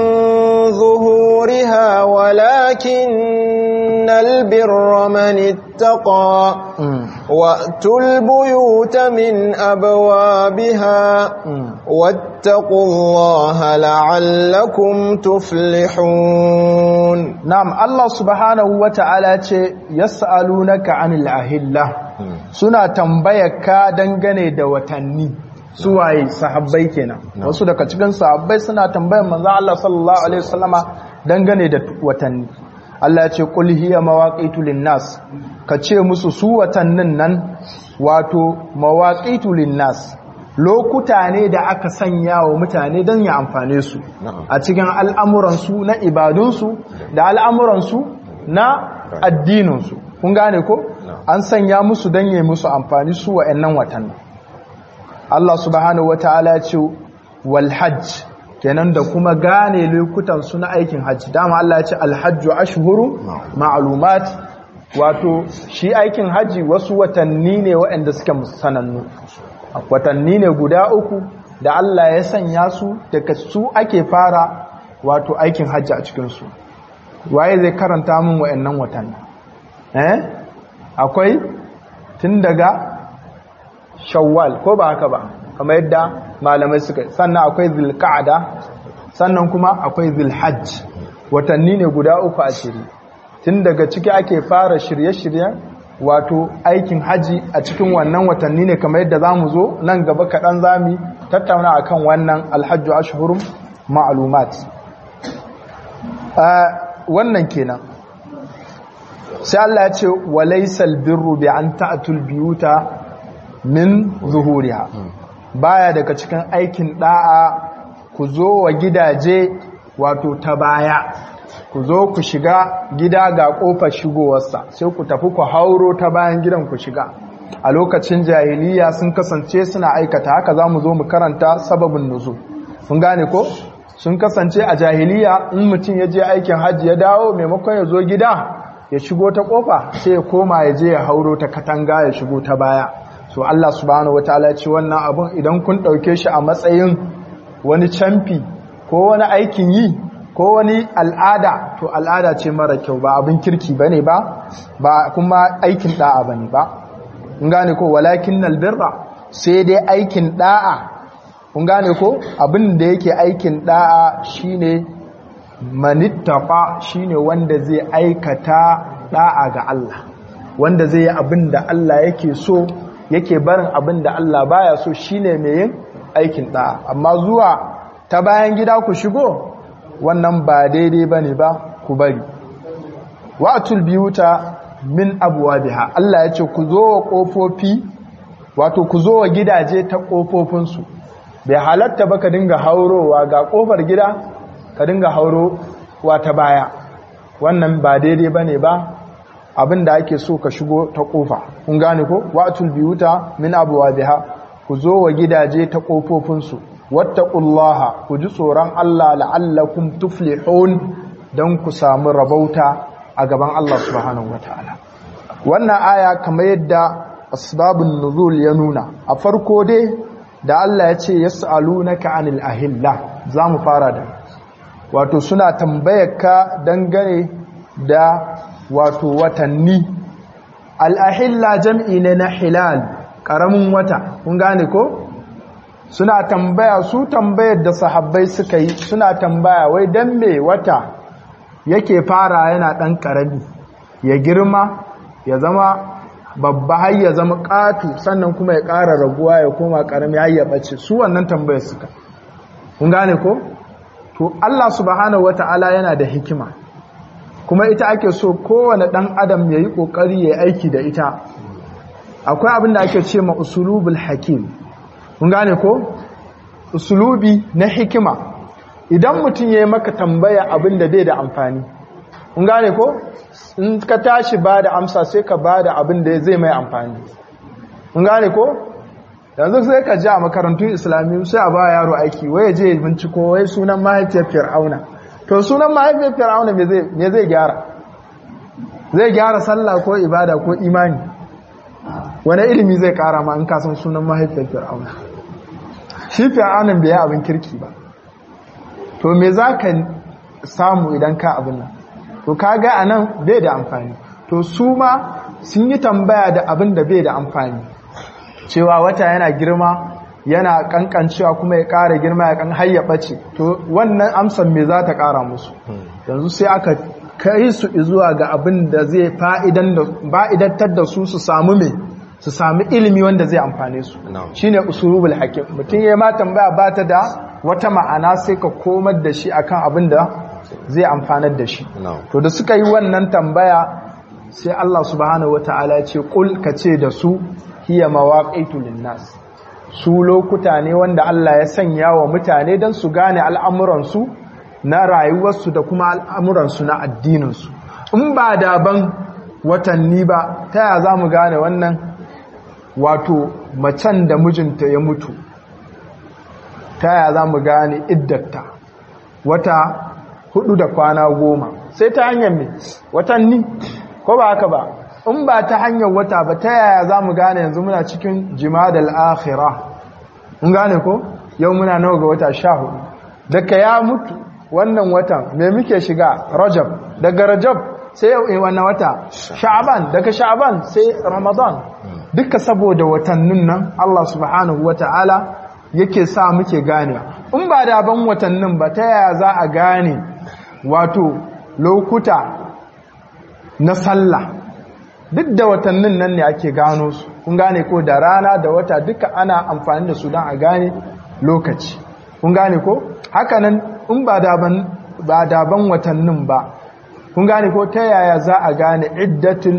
ظهورها ولكن البر من اتقى وأتوا البيوت من أبوابها واتقوا الله لعلكم تفلحون نعم الله سبحانه وتعالى يسألونك عن الأهلة suna tambayarka dangane da watanni suwaye sahabbai kenan wasu daga cikin sahabbai suna tambayar manzo Allah sallallahu alaihi wasallama dangane da watanni Allah ya ce qul hiya mawaqitu linnas ka ce musu su watannin nan wato mawaqitu linnas lokuta ne da aka sanya wa mutane don ya amfane su a cikin al'amuransu na ibadunsu da al'amuransu na addininsu kun gane ko an sanya musu don yi musu amfani su wa'annan watanni Allah subhanahu wata'ala ya ce wal hajj kenan da kuma gane lokutan su na aikin hajji dama Allah ya ce alhajju ashhuru ma'lumat wato shi aikin hajji wasu watanni ne waɗanda suke sanannu watanni ne guda uku da Allah ya sanya su daga su ake fara wato aikin hajji a cikin su waye zai karanta min waɗannan watanni eh akwai tun daga shawwal ko ba haka ba kamar yadda malamai suka sannan akwai zilka'ada sannan kuma akwai zilhajj watanni ne guda uku a shiri tun daga ciki ake fara shirye-shiryen wato aikin haji a cikin wannan watanni ne kamar yadda za mu zo nan gaba kaɗan za mu tattauna a kan wannan alhajju ashhurum ma'alumat wannan kenan sai Allah ya ce walaisal birru bi an ta'tul biyuta min zuhuriha baya daga cikin aikin da'a ku zo wa gidaje wato ta baya ku zo ku shiga gida ga kofar shigowarsa sai ku tafi ku hauro ta bayan gidan ku shiga a lokacin jahiliya sun kasance suna aikata haka za mu zo mu karanta sababin nuzu kun gane ko sun kasance a jahiliya in mutum ya je aikin hajji ya dawo maimakon ya zo gida ya shigo ta kofa sai ya koma ya je ya hauro ta katanga ya shigo ta baya so Allah subhanahu wataala ce wannan abun idan kun dauke shi a matsayin wani camfi ko wani aikin yi ko wani al'ada to al'ada ce mara kyau ba abin kirki bane ba ba kuma aikin da'a bane ba kun gane ko walakin albirra sai dai aikin da'a kun gane ko abin da yake aikin da'a shine manittaqa shine wanda zai aikata da'a ga Allah wanda zai yi abin da Allah yake so yake barin abin da Allah baya so shine mai yin aikin da'a amma zuwa ta bayan gida ku shigo wannan ba daidai bane ba ku bari wa'atul biyuta min abwabiha Allah ya ce ku zo wa kofofi wato ku zo wa gidaje ta kofofinsu bai halatta ba ka dinga haurowa ga kofar gida ka dinga hauro wa ta baya wannan ba daidai bane ba abin da ake so ka shigo ta kofa kun gane ko wa'atul biyuta min abwabiha ku zo wa gidaje ta kofofinsu wattaqullaha ku ji tsoron Allah la'allakum tuflihun dan ku samu rabauta a gaban Allah subhanahu wataala wannan aya kamar yadda asbabun nuzul ya nuna a farko dai da Allah ya ce yas'alunaka anil ahilla zamu fara da wato suna tambayarka dangane da wato watanni al-ahilla jam'i ne na hilal karamin wata kun gane ko suna tambaya su tambayar da sahabbai suka yi suna tambaya wai dan me wata yake fara yana dan karami ya girma ya zama babba har ya zama ƙatu sannan kuma ya ƙara raguwa ya koma ƙarami har ya ɓace su wannan tambayar suka kun gane ko to Allah subhanahu wata'ala yana da hikima kuma ita ake so kowane ɗan adam ya yi ƙoƙari ya aiki da ita akwai abin da ake ce ma usulubul hakim kun gane ko usulubi na hikima idan mutum ya yi maka tambaya abin da bai da amfani kun gane ko in ka tashi ba da amsa sai ka ba da abin da zai mai amfani kun gane ko yanzu sai ka ji a makarantun islamiyu sai a ba yaro aiki waye je binciko wai sunan mahaifiyar fir'auna to sunan mahaifiyar fir'auna me zai gyara zai gyara sallah ko ibada ko imani wani ilimi zai kara ma in ka san sunan mahaifiyar fir'auna shi fir'aunan bai yi abin kirki ba to me za ka samu idan ka abin nan to kaga anan bai da amfani to su ma sun yi tambaya da abin da bai da amfani cewa wata yana girma yana kankancewa kuma ya ƙara girma ya kan hayya ɓace to wannan amsar me za ta ƙara musu yanzu sai aka kai su zuwa ga abin da zai fa'idantar da su su samu me su sami ilimi wanda zai amfane su shine usulubul hakim mutum ya ma tambaya ba ta da wata ma'ana sai ka komar da shi akan abin da zai amfanar da shi to da suka yi wannan tambaya sai Allah subhanahu wataala ce kul ka ce da su hiya mawaqitu linnas su lokuta ne wanda Allah ya sanya wa mutane don su gane al'amuransu na rayuwarsu da kuma al'amuransu na addininsu in ba daban watanni ba ta ya za mu gane wannan wato macen da mijinta ya mutu ta ya za mu gane iddatta wata hudu da kwana goma sai ta hanyar mai watanni ko ba haka ba in ba ta hanyar wata ba ta yaya za mu gane yanzu muna cikin jimadal akhira in gane ko yau muna nawa ga wata sha hudu daga ya mutu wannan watan me muke shiga rajab daga rajab sai yau wannan wata sha'aban daga sha'aban sai ramadan duka saboda watannin nan Allah subhanahu wata'ala yake sa muke ganewa in ba da ban watannin ba ta yaya za a gane wato lokuta na sallah duk da watannin nan ne ake gano su kun gane ko da rana da wata duka ana amfani da su don a gane lokaci kun gane ko hakanan in ba daban ba daban watannin ba kun gane ko ta yaya za a gane iddatul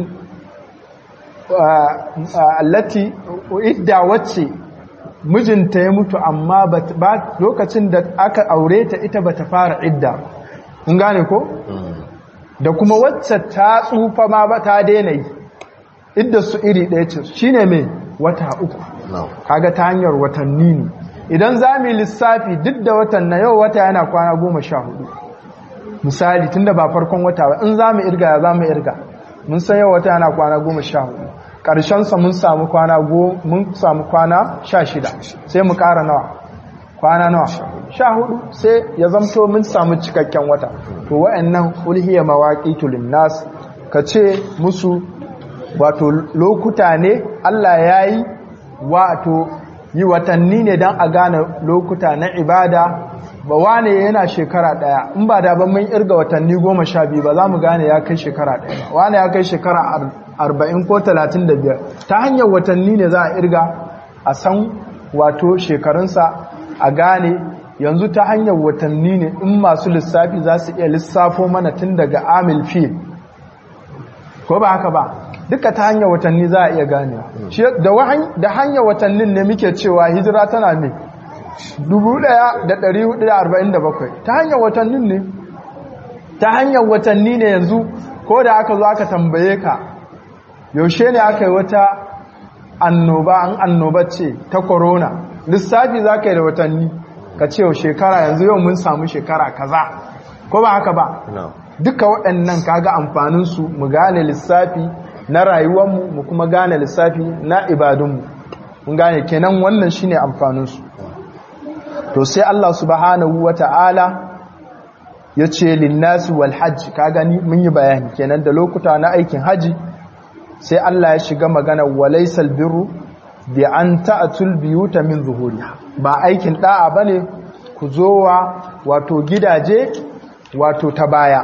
allati idda wacce mijinta ya mutu amma ba lokacin da aka aure ta ita bata fara idda kun gane ko da kuma wacce ta tsufa ma ba ta daina yi idda su iri ɗaya ce shine mai wata uku kaga ta hanyar watanni ne idan za mu lissafi duk da watan na yau wata yana kwana goma sha hudu misali tunda ba farkon wata ba in za mu irga ya za mu irga mun san yau wata yana kwana goma sha hudu ƙarshensa mun samu kwana mun samu kwana sha shida sai mu ƙara nawa kwana nawa sha hudu sai ya zamto mun samu cikakken wata to wa'annan ulhiya mawaqitu linnas ka ce musu wato lokuta ne Allah yayi wato yi watanni ne dan a gane lokuta na ibada ba wane yana shekara daya in ba da ban mun irga watanni goma sha biyu ba za mu gane ya kai shekara daya ba wane ya kai shekara arba'in ko talatin da biyar ta hanyar watanni ne za a irga a san wato shekarunsa a gane yanzu ta hanyar watanni ne in masu lissafi za su iya lissafo mana tun daga amil fil ko ba haka ba duka ta hanyar watanni za a iya ganewa da hanyar watannin ne muke cewa hijira tana ne 1447 ta hanyar watannin ne ta hanyar watanni ne yanzu ko da aka zo aka tambaye ka yaushe ne aka yi wata annoba an annoba ce ta corona lissafi za ka yi da watanni ka ce yau shekara yanzu yau mun samu shekara kaza ko ba haka ba duka waɗannan kaga amfaninsu mu gane lissafi na rayuwarmu mu kuma gane lissafi na ibadunmu mun gane kenan wannan shine amfaninsu to sai Allah subhanahu wata'ala ya ce linnasi wal hajj ka gani mun yi bayani kenan da lokuta na aikin haji sai Allah ya shiga magana walaysal birru bi an ta'atul biyuta min zuhuriha ba aikin da'a bane ku zowa wato gidaje wato ta baya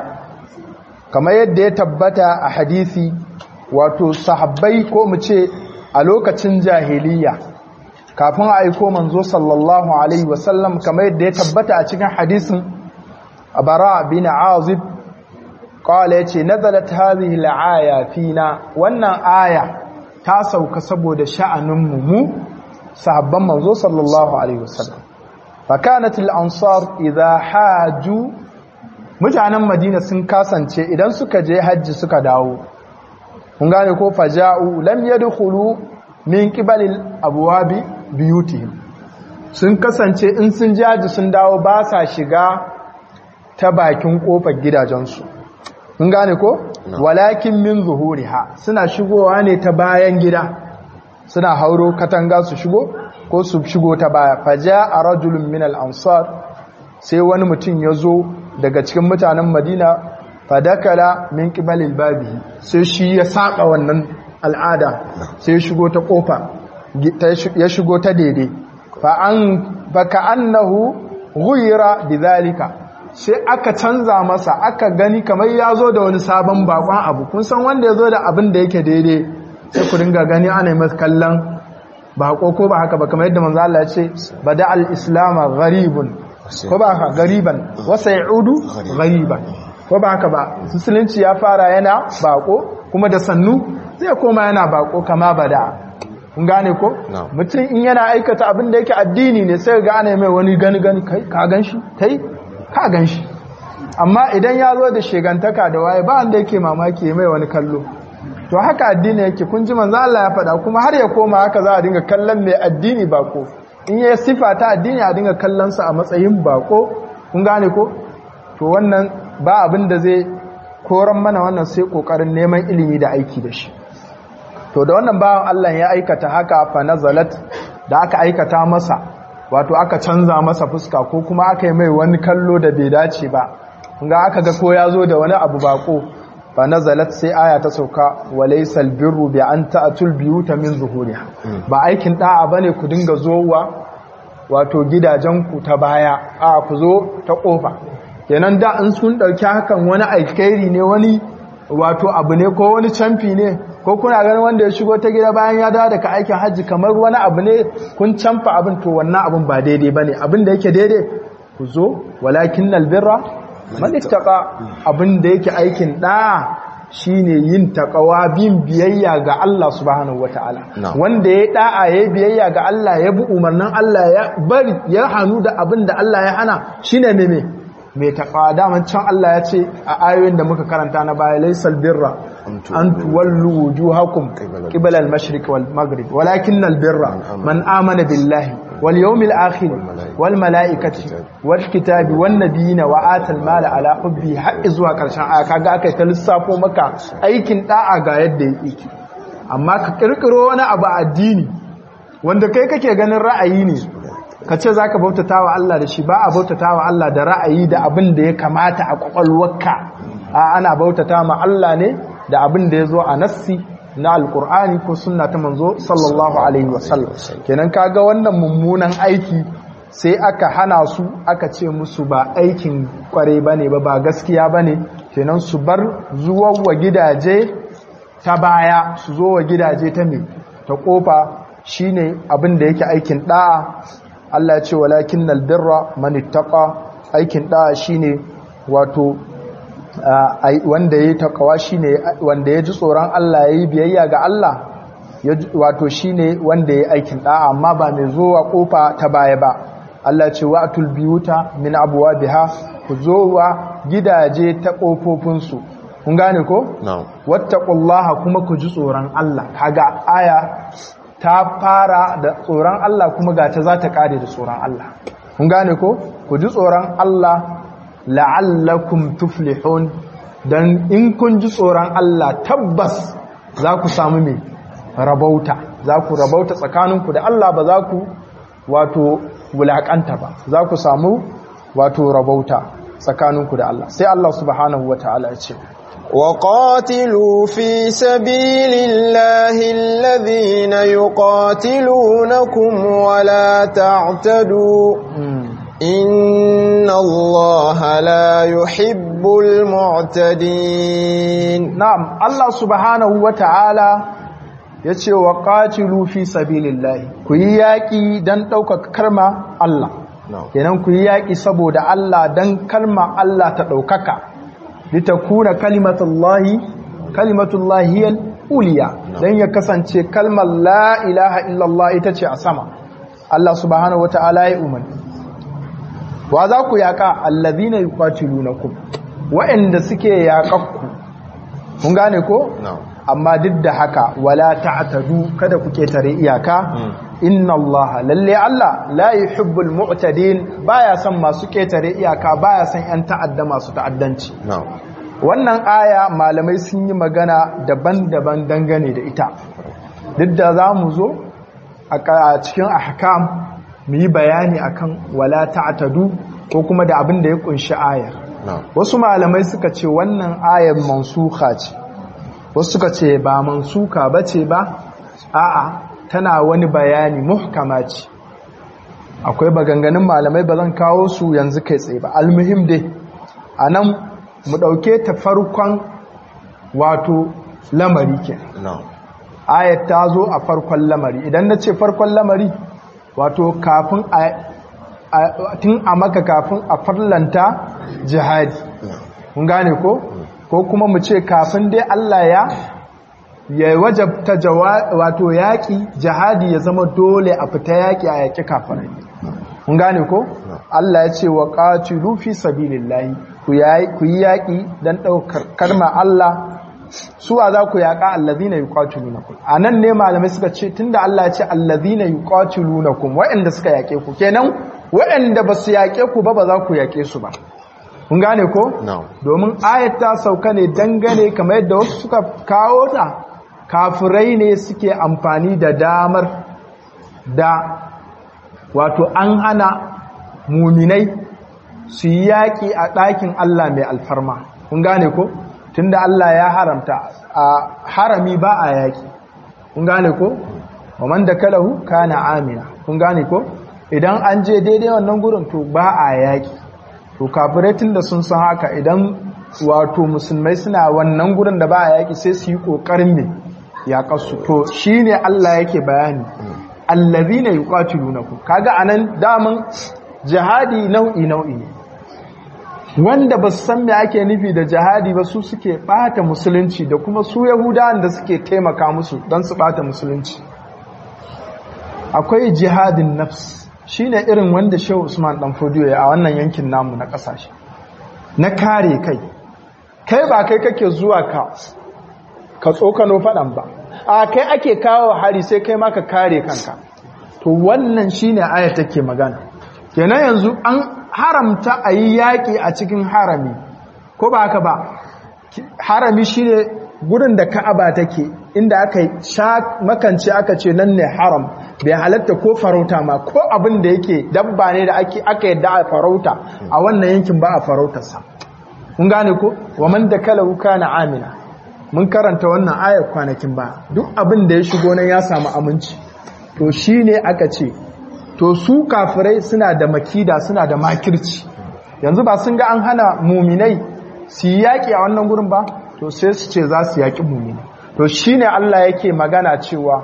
kamar yadda ya tabbata a hadisi wato sahabbai ko mu ce a lokacin jahiliya kafin a aiko manzo sallallahu alaihi wasallam kamar yadda ya tabbata a cikin hadisin bara bin azib qala yace nazalat hadhihi al-aya fina wannan aya ta sauka saboda sha'anin mu sahabban manzo sallallahu alaihi wasallam fakanat al-ansar idha haju mutanen madina sun kasance idan suka je hajji suka dawo kun gane ko faja'u lam yadkhulu min qibalil abwabi biyutihim sun kasance in sun je hajji sun dawo ba sa shiga ta bakin kofar gidajensu kun gane ko walakin min zuhuriha suna shigowa ne ta bayan gida suna hauro katanga su shigo ko su shigo ta baya faja'a rajulun min al-ansar sai wani mutum ya zo daga cikin mutanen madina fadakala min kibalil babi sai shi ya saka wannan al'ada sai ya shigo ta kofa ya shigo ta daidai fa an baka annahu ghuyira bidhalika sai aka canza masa aka gani kamar ya zo da wani sabon bakon abu kun san wanda ya zo da abin da yake daidai sai ku dinga gani ana yi masa kallon bako ko ba haka ba kamar yadda manzo Allah ya ce bada al-islam gharibun ko ba haka gariban wasa ya'udu gariban ko ba haka ba musulunci ya fara yana bako kuma da sannu zai koma yana bako kama bada kun gane ko mutum in yana aikata abin da yake addini ne sai ga ana mai wani gani gani kai ka ganshi kai ka ganshi amma idan ya zo da shegantaka da waye ba wanda yake mamaki mai wani kallo to haka addini yake kun ji manzo Allah ya faɗa kuma har ya koma haka za a dinga kallon mai addini bako in ya sifa ta addini a dinga kallon sa a matsayin bako kun gane ko to wannan ba abin da zai koran mana wannan sai kokarin neman ilimi da aiki da shi to da wannan bawan Allah ya aikata haka fa nazalat da aka aikata masa wato aka canza masa fuska ko kuma aka yi mai wani kallo da bai dace ba ga aka ga ko ya zo da wani abu bako fa nazalat sai aya ta sauka walaysal birru bi an ta'tul biyuta min zuhuriha ba aikin da'a bane ku dinga zowa wato gidajen ku ta baya a ku zo ta kofa kenan da in sun dauki hakan wani alkhairi ne wani wato abu ne ko wani camfi ne ko kuna ganin wanda ya shigo ta gida bayan ya dawo daga aikin hajji kamar wani abu ne kun camfa abin to wannan abin ba daidai bane abin da yake daidai ku zo walakin albirra man ittaqa abin da yake aikin da shine yin taqwa bin biyayya ga Allah subhanahu wataala wanda ya da'a ya biyayya ga Allah ya bi umarnin Allah ya bari ya hanu da abin da Allah ya hana shine me me mai taƙa daman can Allah ya ce a ayoyin da muka karanta na baya laisal birra an tuwallu wujuhakum qibala al-mashriq wal maghrib walakin al-birra man amana billahi wal yawmil akhir wal malaikati wal kitabi wan nabiyina wa atal mala ala hubbi har zuwa karshen aya kaga aka ta lissafo maka aikin da'a ga yadda yake amma ka kirkiro wani abu addini wanda kai kake ganin ra'ayi ne ka ce za ka bautata wa Allah da shi ba a bautata wa Allah da ra'ayi da abin da ya kamata a kwakwalwarka a ana bautata ma Allah ne da abin da ya zo a nassi na alkur'ani ko sunna ta manzo sallallahu alaihi wasallam kenan kaga wannan mummunan aiki sai aka hana su aka ce musu ba aikin kware bane ba ba gaskiya bane kenan su bar zuwa wa gidaje ta baya su zo wa gidaje ta me ta kofa shine abin da yake aikin da'a Allah ce walakin albirra man ittaqa aikin da shine wato wanda yayi takawa shine wanda ya ji tsoron Allah yayi biyayya ga Allah wato shine wanda yayi aikin da amma ba mai zuwa kofa ta baya ba Allah ce wa'tul biyuta min abwabiha ku zowa gidaje ta kofofin su kun gane ko na'am wattaqullaha kuma ku ji tsoron Allah kaga aya ta fara da tsoron Allah kuma ga ta za ta kare da tsoron Allah. Kun gane ko? Ku ji tsoron Allah la'allakum tuflihun don in kun ji tsoron Allah tabbas za ku samu mai rabauta za ku rabauta tsakaninku da Allah ba za ku wato wulaƙanta ba za ku samu wato rabauta tsakaninku da Allah sai Allah subhanahu wa ta'ala ya ce وقاتلوا في سبيل الله الذين يقاتلونكم ولا تعتدوا إن الله لا يحب المعتدين na'am Allah subhanahu wa ta'ala ya ce wa qatilu fi sabilillahi ku yi yaƙi don ɗaukaka karma Allah kenan ku yi yaƙi saboda Allah don kalma Allah ta ɗaukaka litakuna kalimatullahi kalimatullahi hiyal uliya dan ya kasance kalmar la ilaha illallah ita ce a sama Allah subhanahu wataala ya umarni wa za ku yaka allazina yuqatilunakum wa'anda suke yaƙakku kun gane ko amma duk da haka wala ta'tadu kada ku ketare iyaka inna allaha lalle Allah la yuhibbul mu'tadin baya son masu ketare iyaka baya son yan ta'adda masu ta'addanci wannan aya malamai sun yi magana daban-daban dangane da ita duk da za mu zo a cikin ahkam mu yi bayani akan wala ta'tadu ko kuma da abin da ya kunshi ayar wasu malamai suka ce wannan ayar mansuka ce wasu suka ce ba mansuka bace ba a'a tana wani bayani muhkama ce akwai baganganin malamai ba zan kawo su yanzu kai tsaye ba almuhim dai a nan mu ɗauke ta farkon wato lamari ke ayat ta zo a farkon lamari idan na ce farkon lamari wato kafin a tun a maka kafin a farlanta jihadi mun gane ko ko kuma mu ce kafin dai Allah ya ya wajabta wato yaƙi jihadi ya zama dole a fita yaƙi a yaƙi kafirai mun gane ko Allah ya ce wa qatilu fi sabilillahi ku yi yaƙi dan ɗaukar karma Allah suwa za ku yaƙa allazina yuqatilunakum anan ne malamai suka ce tunda Allah ya ce allazina yuqatilunakum waɗanda suka yaƙe ku kenan waɗanda ba su yaƙe ku ba ba za ku yaƙe su ba kun gane ko domin ayat ta sauka ne dangane kamar yadda wasu suka kawo ta kafirai ne suke amfani da damar da wato an hana muminai su yi yaƙi a ɗakin Allah mai alfarma kun gane ko tunda Allah ya haramta a harami ba a yaƙi kun gane ko wa man da kalahu kana amina kun gane ko idan an je daidai wannan gurin to ba a yaƙi to kafirai tunda sun san haka idan wato musulmai suna wannan gurin da ba a yaƙi sai su yi ƙoƙarin ne yaƙarsu to shi ne Allah yake bayani allazi ne yi ƙwatilunaku kaga anan daman jihadi nau'i nau'i ne wanda ba su san me ake nufi da jihadi ba su suke ɓata musulunci da kuma su yahudawan da suke taimaka musu don su ɓata musulunci akwai jihadin nafs shine irin wanda shehu usman dan fodiyo ya a wannan yankin namu na ƙasashe na kare kai kai ba kai kake zuwa ka ka tsokano faɗan ba a kai ake kawo hari sai kai ma ka kare kanka to wannan shine aya take magana kenan yanzu an haramta a yi yaƙi a cikin harami ko ba haka ba harami shine gurin da ka'aba take inda aka sha makance aka ce nan ne haram bai halatta ko farauta ma ko abin da yake dabba ne da aka yadda a farauta a wannan yankin ba a farautarsa kun gane ko wa man da kala kana amina mun karanta wannan ayar kwanakin ba duk abin da ya shigo nan ya samu aminci to shi ne aka ce to su kafirai suna da makida suna da makirci yanzu ba sun ga an hana muminai su yi yaƙi a wannan gurin ba to sai su ce za su yaƙi muminai to shi ne Allah yake magana cewa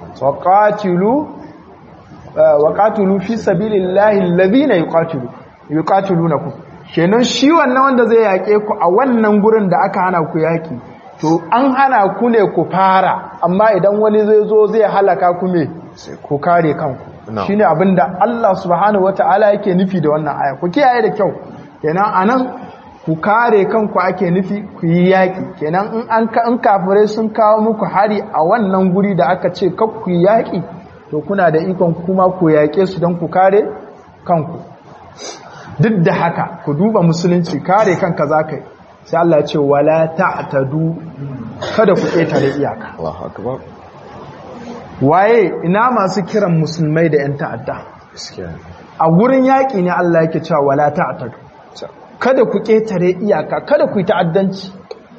waƙatulu fi sabilin lahin labina yi ƙatulu na ku kenan shi wannan wanda zai yaƙe ku a wannan gurin da aka hana ku yaƙi to an hana ku ne ku fara amma idan wani zai zo zai halaka ku me ku kare kanku shine abinda Allah subhanahu wataala yake nufi da wannan aya ku kiyaye da kyau kenan anan ku kare kanku ake nufi ku yi yaki kenan in an in kafirai sun kawo muku hari a wannan guri da aka ce kar ku yi yaki to kuna da ikon kuma ku yake su don ku kare kanku duk da haka ku duba musulunci kare kanka zakai sai Allah ya ce wala ta'tadu kada ku ƙetare iyaka Allahu akbar waye ina masu kiran musulmai da 'yan ta'adda gaskiya a gurin yaƙi ne Allah yake cewa wala ta'tadu kada ku ƙetare iyaka kada ku yi ta'addanci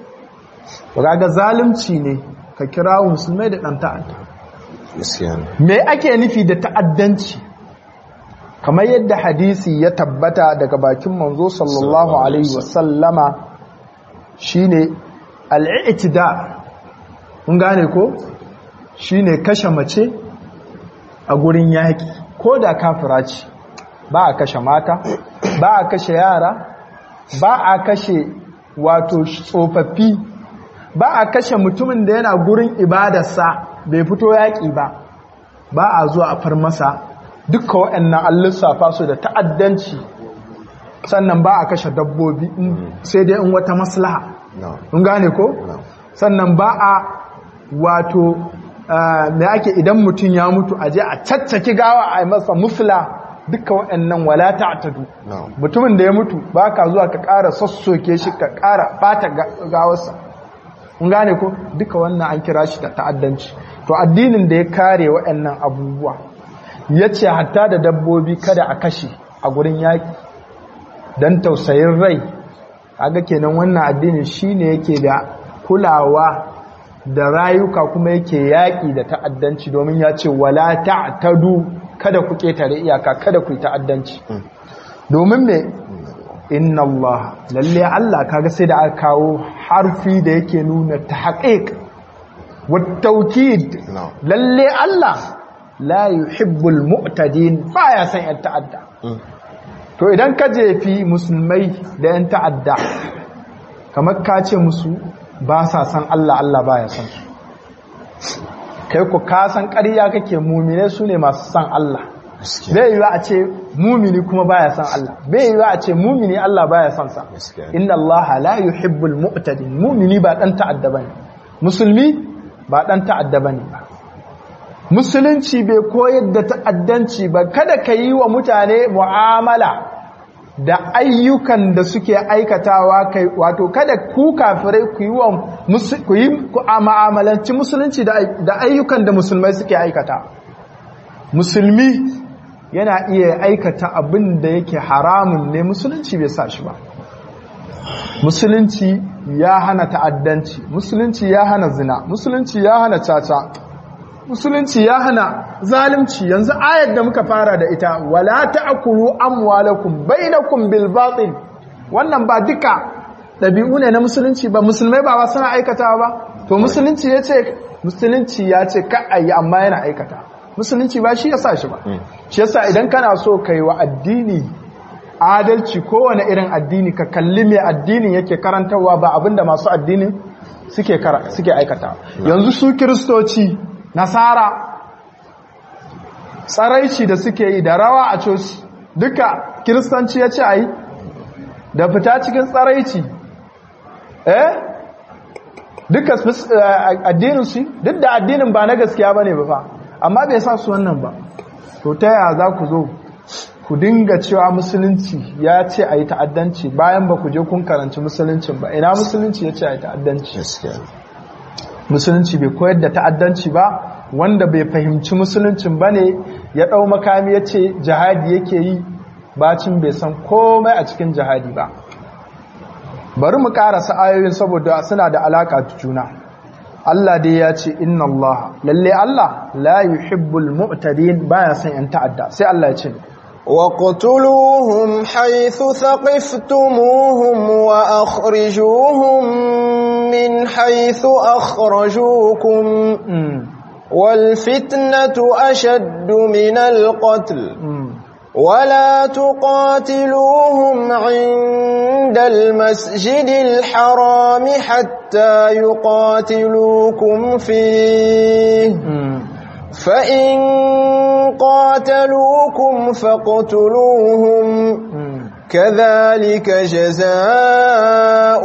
ga zalunci ne ka kira musulmai da ɗan ta'adda gaskiya me ake nufi da ta'addanci kamar yadda hadisi ya tabbata daga bakin manzo sallallahu alaihi wasallama shine al'itida kun gane ko shine kashe mace a gurin yaƙi ko da kafira ce ba a kashe mata ba a kashe yara ba a kashe wato tsofaffi ba a kashe mutumin da yana gurin ibadarsa bai fito yaƙi ba ba a zuwa a far masa duka waɗannan an lissafa su da ta'addanci sannan ba a kashe dabbobi sai dai in wata maslaha in gane ko sannan ba a wato mai ake idan mutum ya mutu a je a caccaki gawa a masa mufla duka waɗannan wala ta'tadu mutumin da ya mutu ba ka zuwa ka ƙara sassoke shi ka ƙara bata gawarsa in gane ko duka wannan an kira shi da ta'addanci to addinin da ya kare waɗannan abubuwa ya ce hatta da dabbobi kada a kashe a gurin yaƙi don tausayin rai aga kenan wannan addinin shine yake da kulawa da rayuka kuma yake yaƙi da ta'addanci domin ya ce wala ta'tadu kada ku ketare iyaka kada ku yi ta'addanci domin me inna Allah lalle Allah kaga sai da aka kawo harfi da yake nuna tahqiq wa tawkid lalle Allah la yuhibbul mu'tadin baya san yan ta'adda to idan ka jefi musulmai da yan ta'adda kamar ka ce musu ba sa san Allah Allah baya san su kai ku ka san ƙarya kake mumine su ne masu san Allah bai yiwa a ce mumini kuma baya san Allah bai yiwa a ce mumini Allah baya san sa inna Allah la yuhibbul mu'tadin mumini ba dan ta'adda bane musulmi ba dan ta'adda bane ba musulunci bai koyar da ta'addanci ba kada ka yi wa mutane mu'amala da ayyukan da suke aikatawa kai wato kada ku kafirai ku yi wa ku yi mu'amalanci musulunci da ayyukan da musulmai suke aikata musulmi yana iya aikata abin da yake haramun ne musulunci bai sa shi ba musulunci ya hana ta'addanci musulunci ya hana zina musulunci ya hana caca musulunci ya hana zalimci yanzu ayar da muka fara da ita wala ta'kulu amwalakum bainakum bil batil wannan ba duka dabi'u ne na musulunci ba musulmai ba suna aikatawa ba to musulunci yace musulunci ya ce ka ayi amma yana aikata musulunci ba shi yasa shi ba shi yasa idan kana so kai wa addini adalci kowane irin addini ka kalli me addinin yake karantarwa ba abinda masu addinin suke suke aikata yanzu su kiristoci nasara tsaraici da suke yi da rawa a coci duka kiristanci ya ce a yi da fita cikin tsaraici eh duka addinin su duk da addinin ba na gaskiya ba ne ba fa amma bai sa su wannan ba to ta yaya za ku zo ku dinga cewa musulunci ya ce a yi ta'addanci bayan ba ku je kun karanci musuluncin ba ina musulunci ya ce a yi ta'addanci musulunci bai koyar da ta'addanci ba wanda bai fahimci musuluncin ba ne ya ɗau makami ya ce jihadi yake yi bacin bai san komai a cikin jihadi ba bari mu ƙarasa ayoyin saboda suna da alaƙa da juna Allah dai ya ce inna Allah lalle Allah la yuhibbul mu'tadin baya son yan ta'adda sai Allah ya ce وقتلوهم حيث ثقفتموهم وأخرجوهم من حيث أخرجوكم والفتنة أشد من القتل ولا تقاتلوهم عند المسجد الحرام حتى يقاتلوكم فيه فإن قاتلوكم فاقتلوهم كذلك جزاء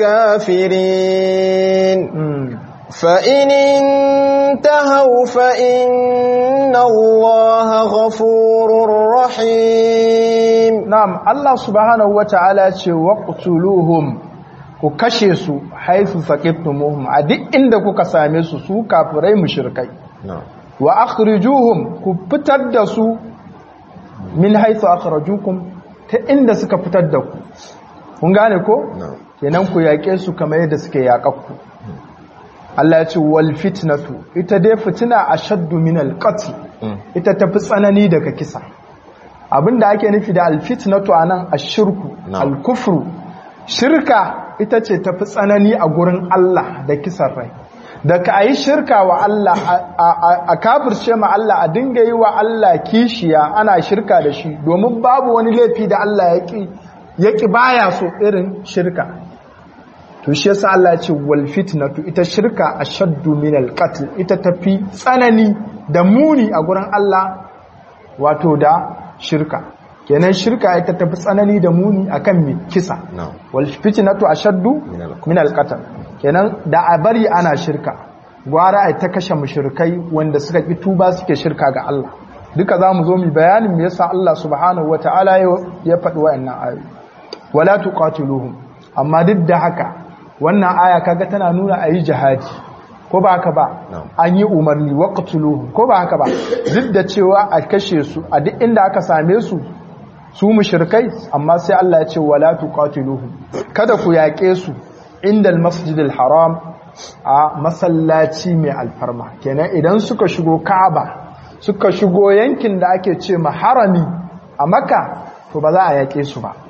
الكافرين فإن انتهوا فإن الله غفور رحيم نعم الله سبحانه وتعالى وقتلوهم ku kashe su haifu saqiftumuhum a duk inda kuka same su su kafirai mushrikai na'am wa akhrijuhum ku fitar da su min haythu akhrajukum ta inda suka fitar da ku kun gane ko na'am kenan ku yaƙe su kamar yadda suke yaƙakku Allah ya ce wal fitnatu ita dai fitina ashaddu min al qatl Mm. ita tafi tsanani daga kisa abinda ake nufi da al fitnatu anan ashirku Na'am. al kufru shirka ita ce tafi tsanani a gurin Allah da kisan rai da ka yi shirka wa Allah a- a a kafirce ma Allah a dinga yi wa Allah kishiya ana shirka da shi domin babu wani laifi da Allah ya ki ya ki baya so irin shirka to shi yasa Allah ya ce wal fitnatu ita shirka ashaddu min al qatl ita tafi tsanani da muni a gurin Allah wato da shirka kenan shirka ita tafi tsanani da muni akan mi kisa na'am wal fitnatu ashaddu Min al- min al qatl kenan da a bari ana shirka gwara ai ta kashe mushrikai wanda suka ki tuba suke shirka ga Allah duka zamu zo mu bayanin me yasa Allah subhanahu wataala ya- ya faɗi wa'annan ayoyi wala tuqatiluhum amma duk da haka wannan aya kaga tana nuna ayi jihadi ko ba haka ba Na'am. an yi umarni waqtuluhum ko ba haka ba duk da cewa a kashe su a duk inda aka same su su mushrikai amma sai Allah ya ce wala tuqatiluhum kada ku yaƙe su inda masjidil haram a masallaci mai alfarma kenan idan suka shigo Ka'aba suka shigo yankin da ake ce ma harami a Makka to ba za a yaƙe su ba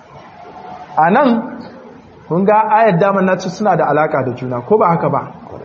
anan kun ga ayar damar nace suna da alaka da juna ko ba haka ba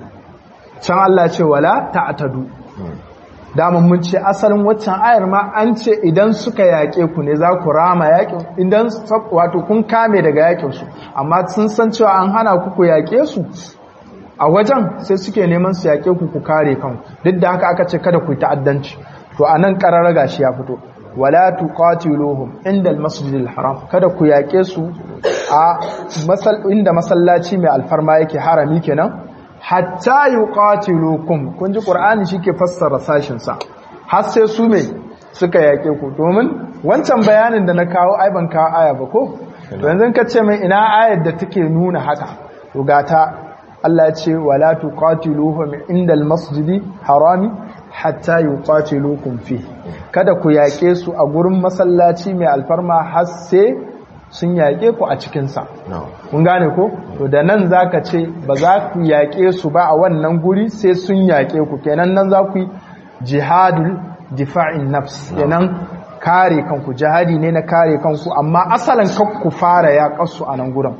can Allah ya ce wala ta'tadu Mm. daman mun ce asalin waccan ayar ma an ce idan suka yaƙe ku ne za ku rama yaƙin idan sab- wato kun kame daga yaƙin su amma sun san cewa an hana ku ku yaƙe su a wajen sai suke neman su yaƙe ku ku kare kanku duk da haka aka ce kada ku yi ta'addanci to anan qarara gashi ya fito wala tuqatiluhum inda al-masjidil haram kada ku yaƙe su a masal inda masallaci mai alfarma yake harami kenan hatta yuqatilukum kun ji qur'ani shike fassara sashin sa har sai su me suka yake ku domin wancan bayanin da na kawo ai ban kawo aya ba ko to yanzu ka ce mai ina ayar da take nuna haka to gata Allah ya ce wala tuqatiluhum indal masjidi harami hatta yuqatilukum fi kada ku yake su a gurin masallaci mai alfarma har sai sun yake ku a cikin sa na'am kun gane ko to da nan zaka ce ba za ku yaƙe su ba a wannan guri sai sun yaƙe ku kenan nan za ku yi jihadul difa'in nafs kenan kare kanku jihadi ne na kare kanku amma asalin kan ku fara yaƙar su a nan gurin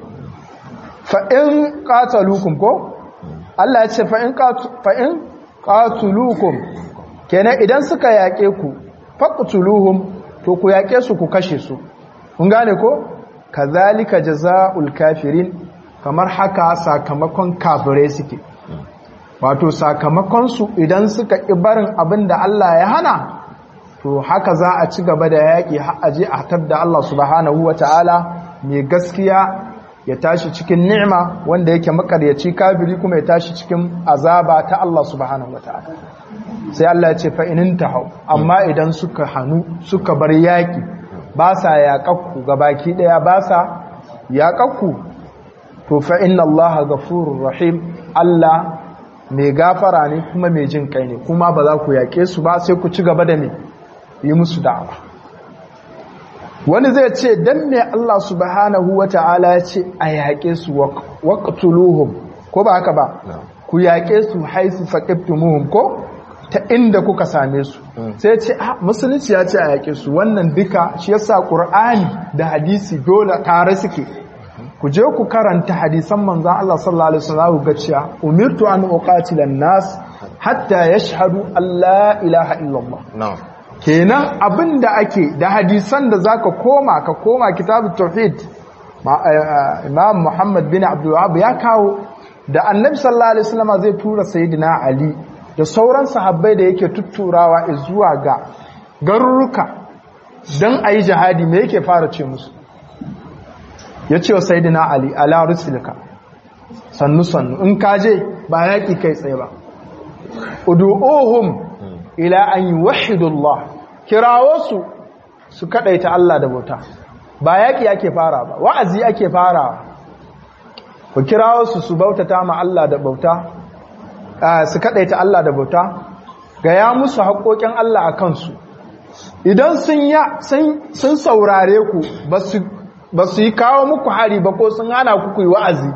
fa in qataluukum ko Allah ya ce fa in qatu fa in qatuluukum kenan idan suka yaƙe ku faqtuluhum to ku yaƙe su ku kashe su kun gane ko kazalika jazaa'ul kafirin kamar haka sakamakon kafirai suke wato sakamakon su idan suka ƙi barin abin da Allah ya hana to haka za a ci gaba da yaƙi har aje a tabda Allah subhanahu wata'ala mai gaskiya ya tashi cikin ni'ima wanda yake makaryaci kafiri kuma ya tashi cikin azaba ta Allah subhanahu wata'ala sai Allah ya ce fa inin tahau amma idan suka hanu suka bar yaƙi ba sa yaƙakku gabaki ɗaya ba sa yaƙakku to fa inna Allah ghafurur rahim Allah mai gafara ne kuma mai jin kai ne kuma ba za ku yaƙe su ba sai ku ci gaba da ne yi musu da'awa wani zai ce dan me Allah subhanahu wata'ala ya ce a yaƙe su waqtuluhum ko ba haka ba na'am ku yaƙe su haisu faqiftumuhum ko ta inda kuka same su sai ce a musulunci ya ce a yaƙe su wannan duka shi yasa qur'ani da hadisi dole tare suke ku je ku karanta hadisan manzon Allah sallallahu alaihi wasallam ga cewa umirtu an uqatila an-nas hatta yashhadu an la ilaha illallah na'am kenan abin da ake da hadisan da zaka koma ka koma kitabut tauhid ma- eh, imam muhammad bin abdul wahhab ya kawo da annabi sallallahu alaihi wasallam zai tura sayyidina ali da sauran sahabbai da yake tutturawa zuwa ga garuruka dan ayi jihadi me yake fara ce musu yace wa sayyidina ali ala rusulika sannu sannu in kaje ba yaki kai tsaye ba ud'uhum ila an yuwahhidu Allah kirawo su su kadaita Allah da bauta ba yaki ake fara ba wa'azi ake fara ku kirawo su su bautata ma Allah da bauta su kadaita Allah da bauta ga ya musu haƙoƙin Allah a kansu idan sun saurare ku ba su yi kawo muku hari ba ko sun hana ku yi wa'azi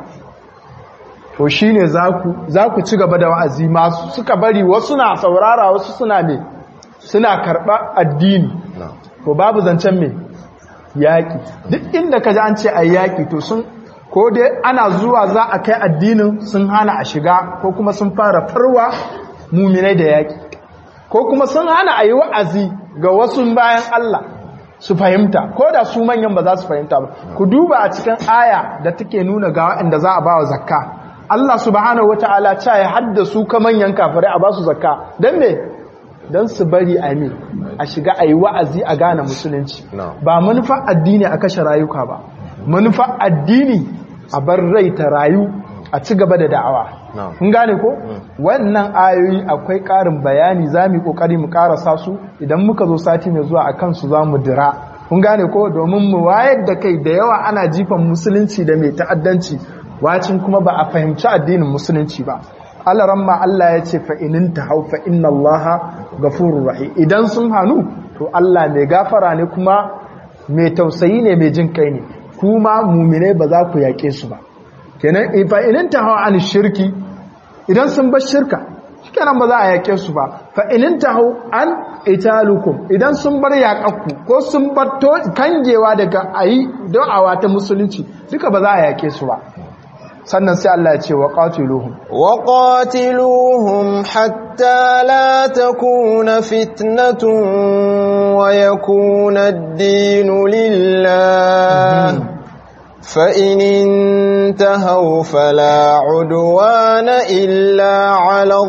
to shi ne za ku ci gaba da wa'azi masu suka bari wasu na saurara wasu suna ne suna karɓa addini to babu zancen mai yaƙi duk inda ka ji an ce a yaƙi to sun ko dai ana zuwa za a kai addinin sun hana a shiga ko kuma sun fara farwa muminai da yaƙi ko kuma sun hana a yi wa'azi ga wasu bayan Allah su fahimta ko da su manyan ba za su fahimta ba ku duba a cikin aya da take nuna ga waɗanda za a ba wa zakka Allah subhanahu wata'ala ta ya haddasu ka manyan kafirai a ba su zakka don me don su bari a ne a shiga a yi wa'azi a gane musulunci ba manufa addini a kashe rayuka ba manufa addini a bar rai ta rayu a ci gaba da da'awa kun gane ko wannan ayoyi akwai ƙarin bayani za mu yi ƙoƙari mu ƙarasa su idan muka zo sati mai zuwa a kansu za mu dira kun gane ko domin mu wayar da kai da yawa ana jifan musulunci da mai ta'addanci wacin kuma ba a fahimci addinin musulunci ba alaran ma Allah ya ce fa'inin ta hau fa'in Allah gafurur rahi idan sun hannu to Allah mai gafara ne kuma mai tausayi ne mai jin kai ne kuma mumine ba za ku yaƙe su ba kenan fa'inin ta hau an shirki idan sun bar shirka shikenan ba za a yaƙe su ba fa'inin ta hau an italukum idan sun bar yaƙakku ko sun bar kangewa daga ayi da'awa ta musulunci duka ba za a yaƙe su ba sannan sai Allah ya ce wa qatiluhum wa qatiluhum hatta la takuna fitnatun wa yakuna ad-dinu lillah fa in intahaw fala udwana illa 'ala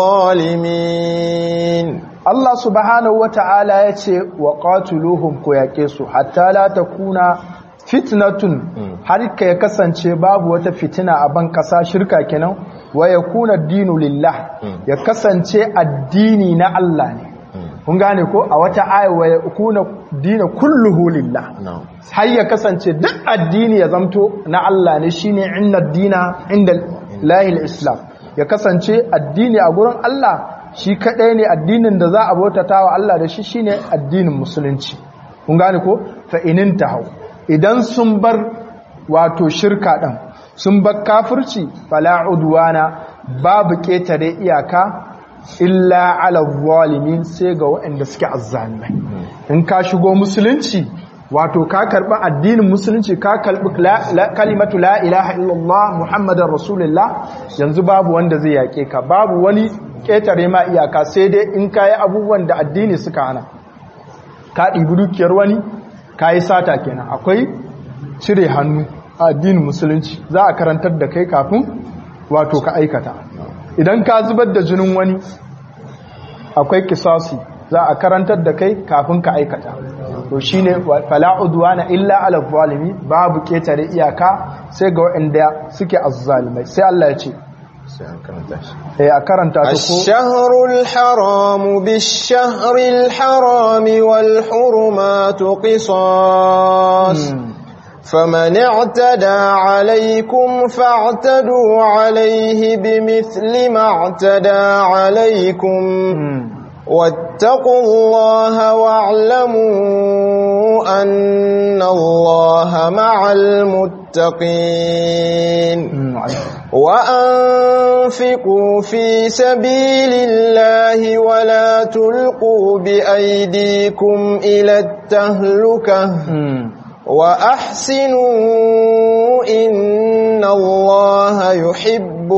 adh-dhalimin Allah subhanahu wata'ala ya ce wa qatiluhum ko yake su hatta la takuna fitnatun har ka ya kasance babu wata fitina a ban kasa shirka kenan wa yakuna dinu lillah ya kasance addini na Allah ne kun gane ko a wata aya wa yakuna dinu kulluhu lillah har ya kasance duk addini ya zamto na Allah ne shine inna dina inda lahil islam ya kasance addini a gurin Allah shi kadai ne addinin da za a bautata wa Allah da shi shine addinin musulunci kun gane ko fa inin tahau idan sun bar wato shirka ɗin sun bar kafirci fala udwana babu ƙetare iyaka illa ala zalimin sai ga waɗanda suke azzalimai in ka shigo musulunci wato ka karɓi addinin musulunci ka karɓi kalimatu la ilaha illallah muhammadar rasulullah yanzu babu wanda zai yaƙe ka babu wani ƙetare ma iyaka sai dai in ka yi abubuwan da addini suka hana ka ɗibi dukiyar wani ka yi sata kenan akwai cire hannu a addinin musulunci za a karantar da kai kafin wato ka aikata idan ka zubar da jinin wani akwai kisasi za a karantar da kai kafin ka aikata to shine fala udwana illa ala zalimi babu ketare iyaka sai ga waɗanda suke azzalimai sai Allah ya ce sai an karanta shi eh a karanta ta ko الشهر الحرام بالشهر الحرام والحرمات قصاص فمن اعتدى عليكم فاعتدوا عليه بمثل ما اعتدى عليكم واتقوا الله واعلموا أن الله مع المتقين وأنفقوا في سبيل الله ولا تلقوا بأيديكم إلى التهلكة وأحسنوا إن الله يحب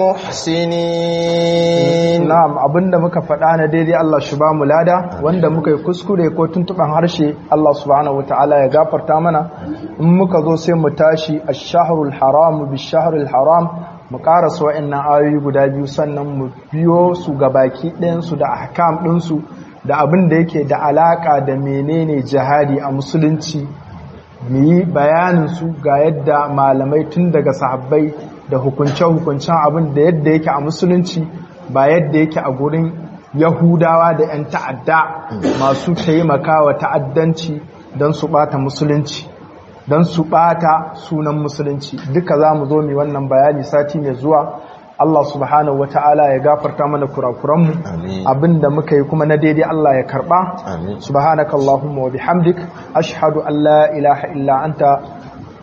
المحسنين na'am abinda muka faɗa na daidai Allah shi ba mu lada wanda muka yi kuskure ko tuntuban harshe Allah subhanahu wataala ya gafarta mana in muka zo sai mu tashi ash-shahrul haram bish-shahril haram mu karasa wa'annan ayoyi guda biyu sannan mu biyo su gabaki ɗayan su da ahkam ɗin su da abin da yake da alaka da menene jihadi a musulunci mu yi bayanin su ga yadda malamai tun daga sahabbai da hukunce-hukuncen abin da yadda yake a musulunci ba yadda yake a gurin yahudawa da 'yan ta'adda masu taimakawa ta'addanci don su bata musulunci don su ɓata sunan musulunci duka za mu zo mu wannan bayani sati mai zuwa Allah subhanahu wa ta'ala ya gafarta mana kurakuranmu Amin. abinda muka yi kuma na daidai Allah ya karɓa Amin. subhanaka Allahumma wa bihamdik ashhadu an la ilaha illa anta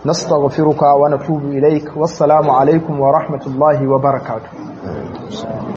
nastaghfiruka wa natubu ilaik wassalamu alaikum wa rahmatullahi wa barakatuh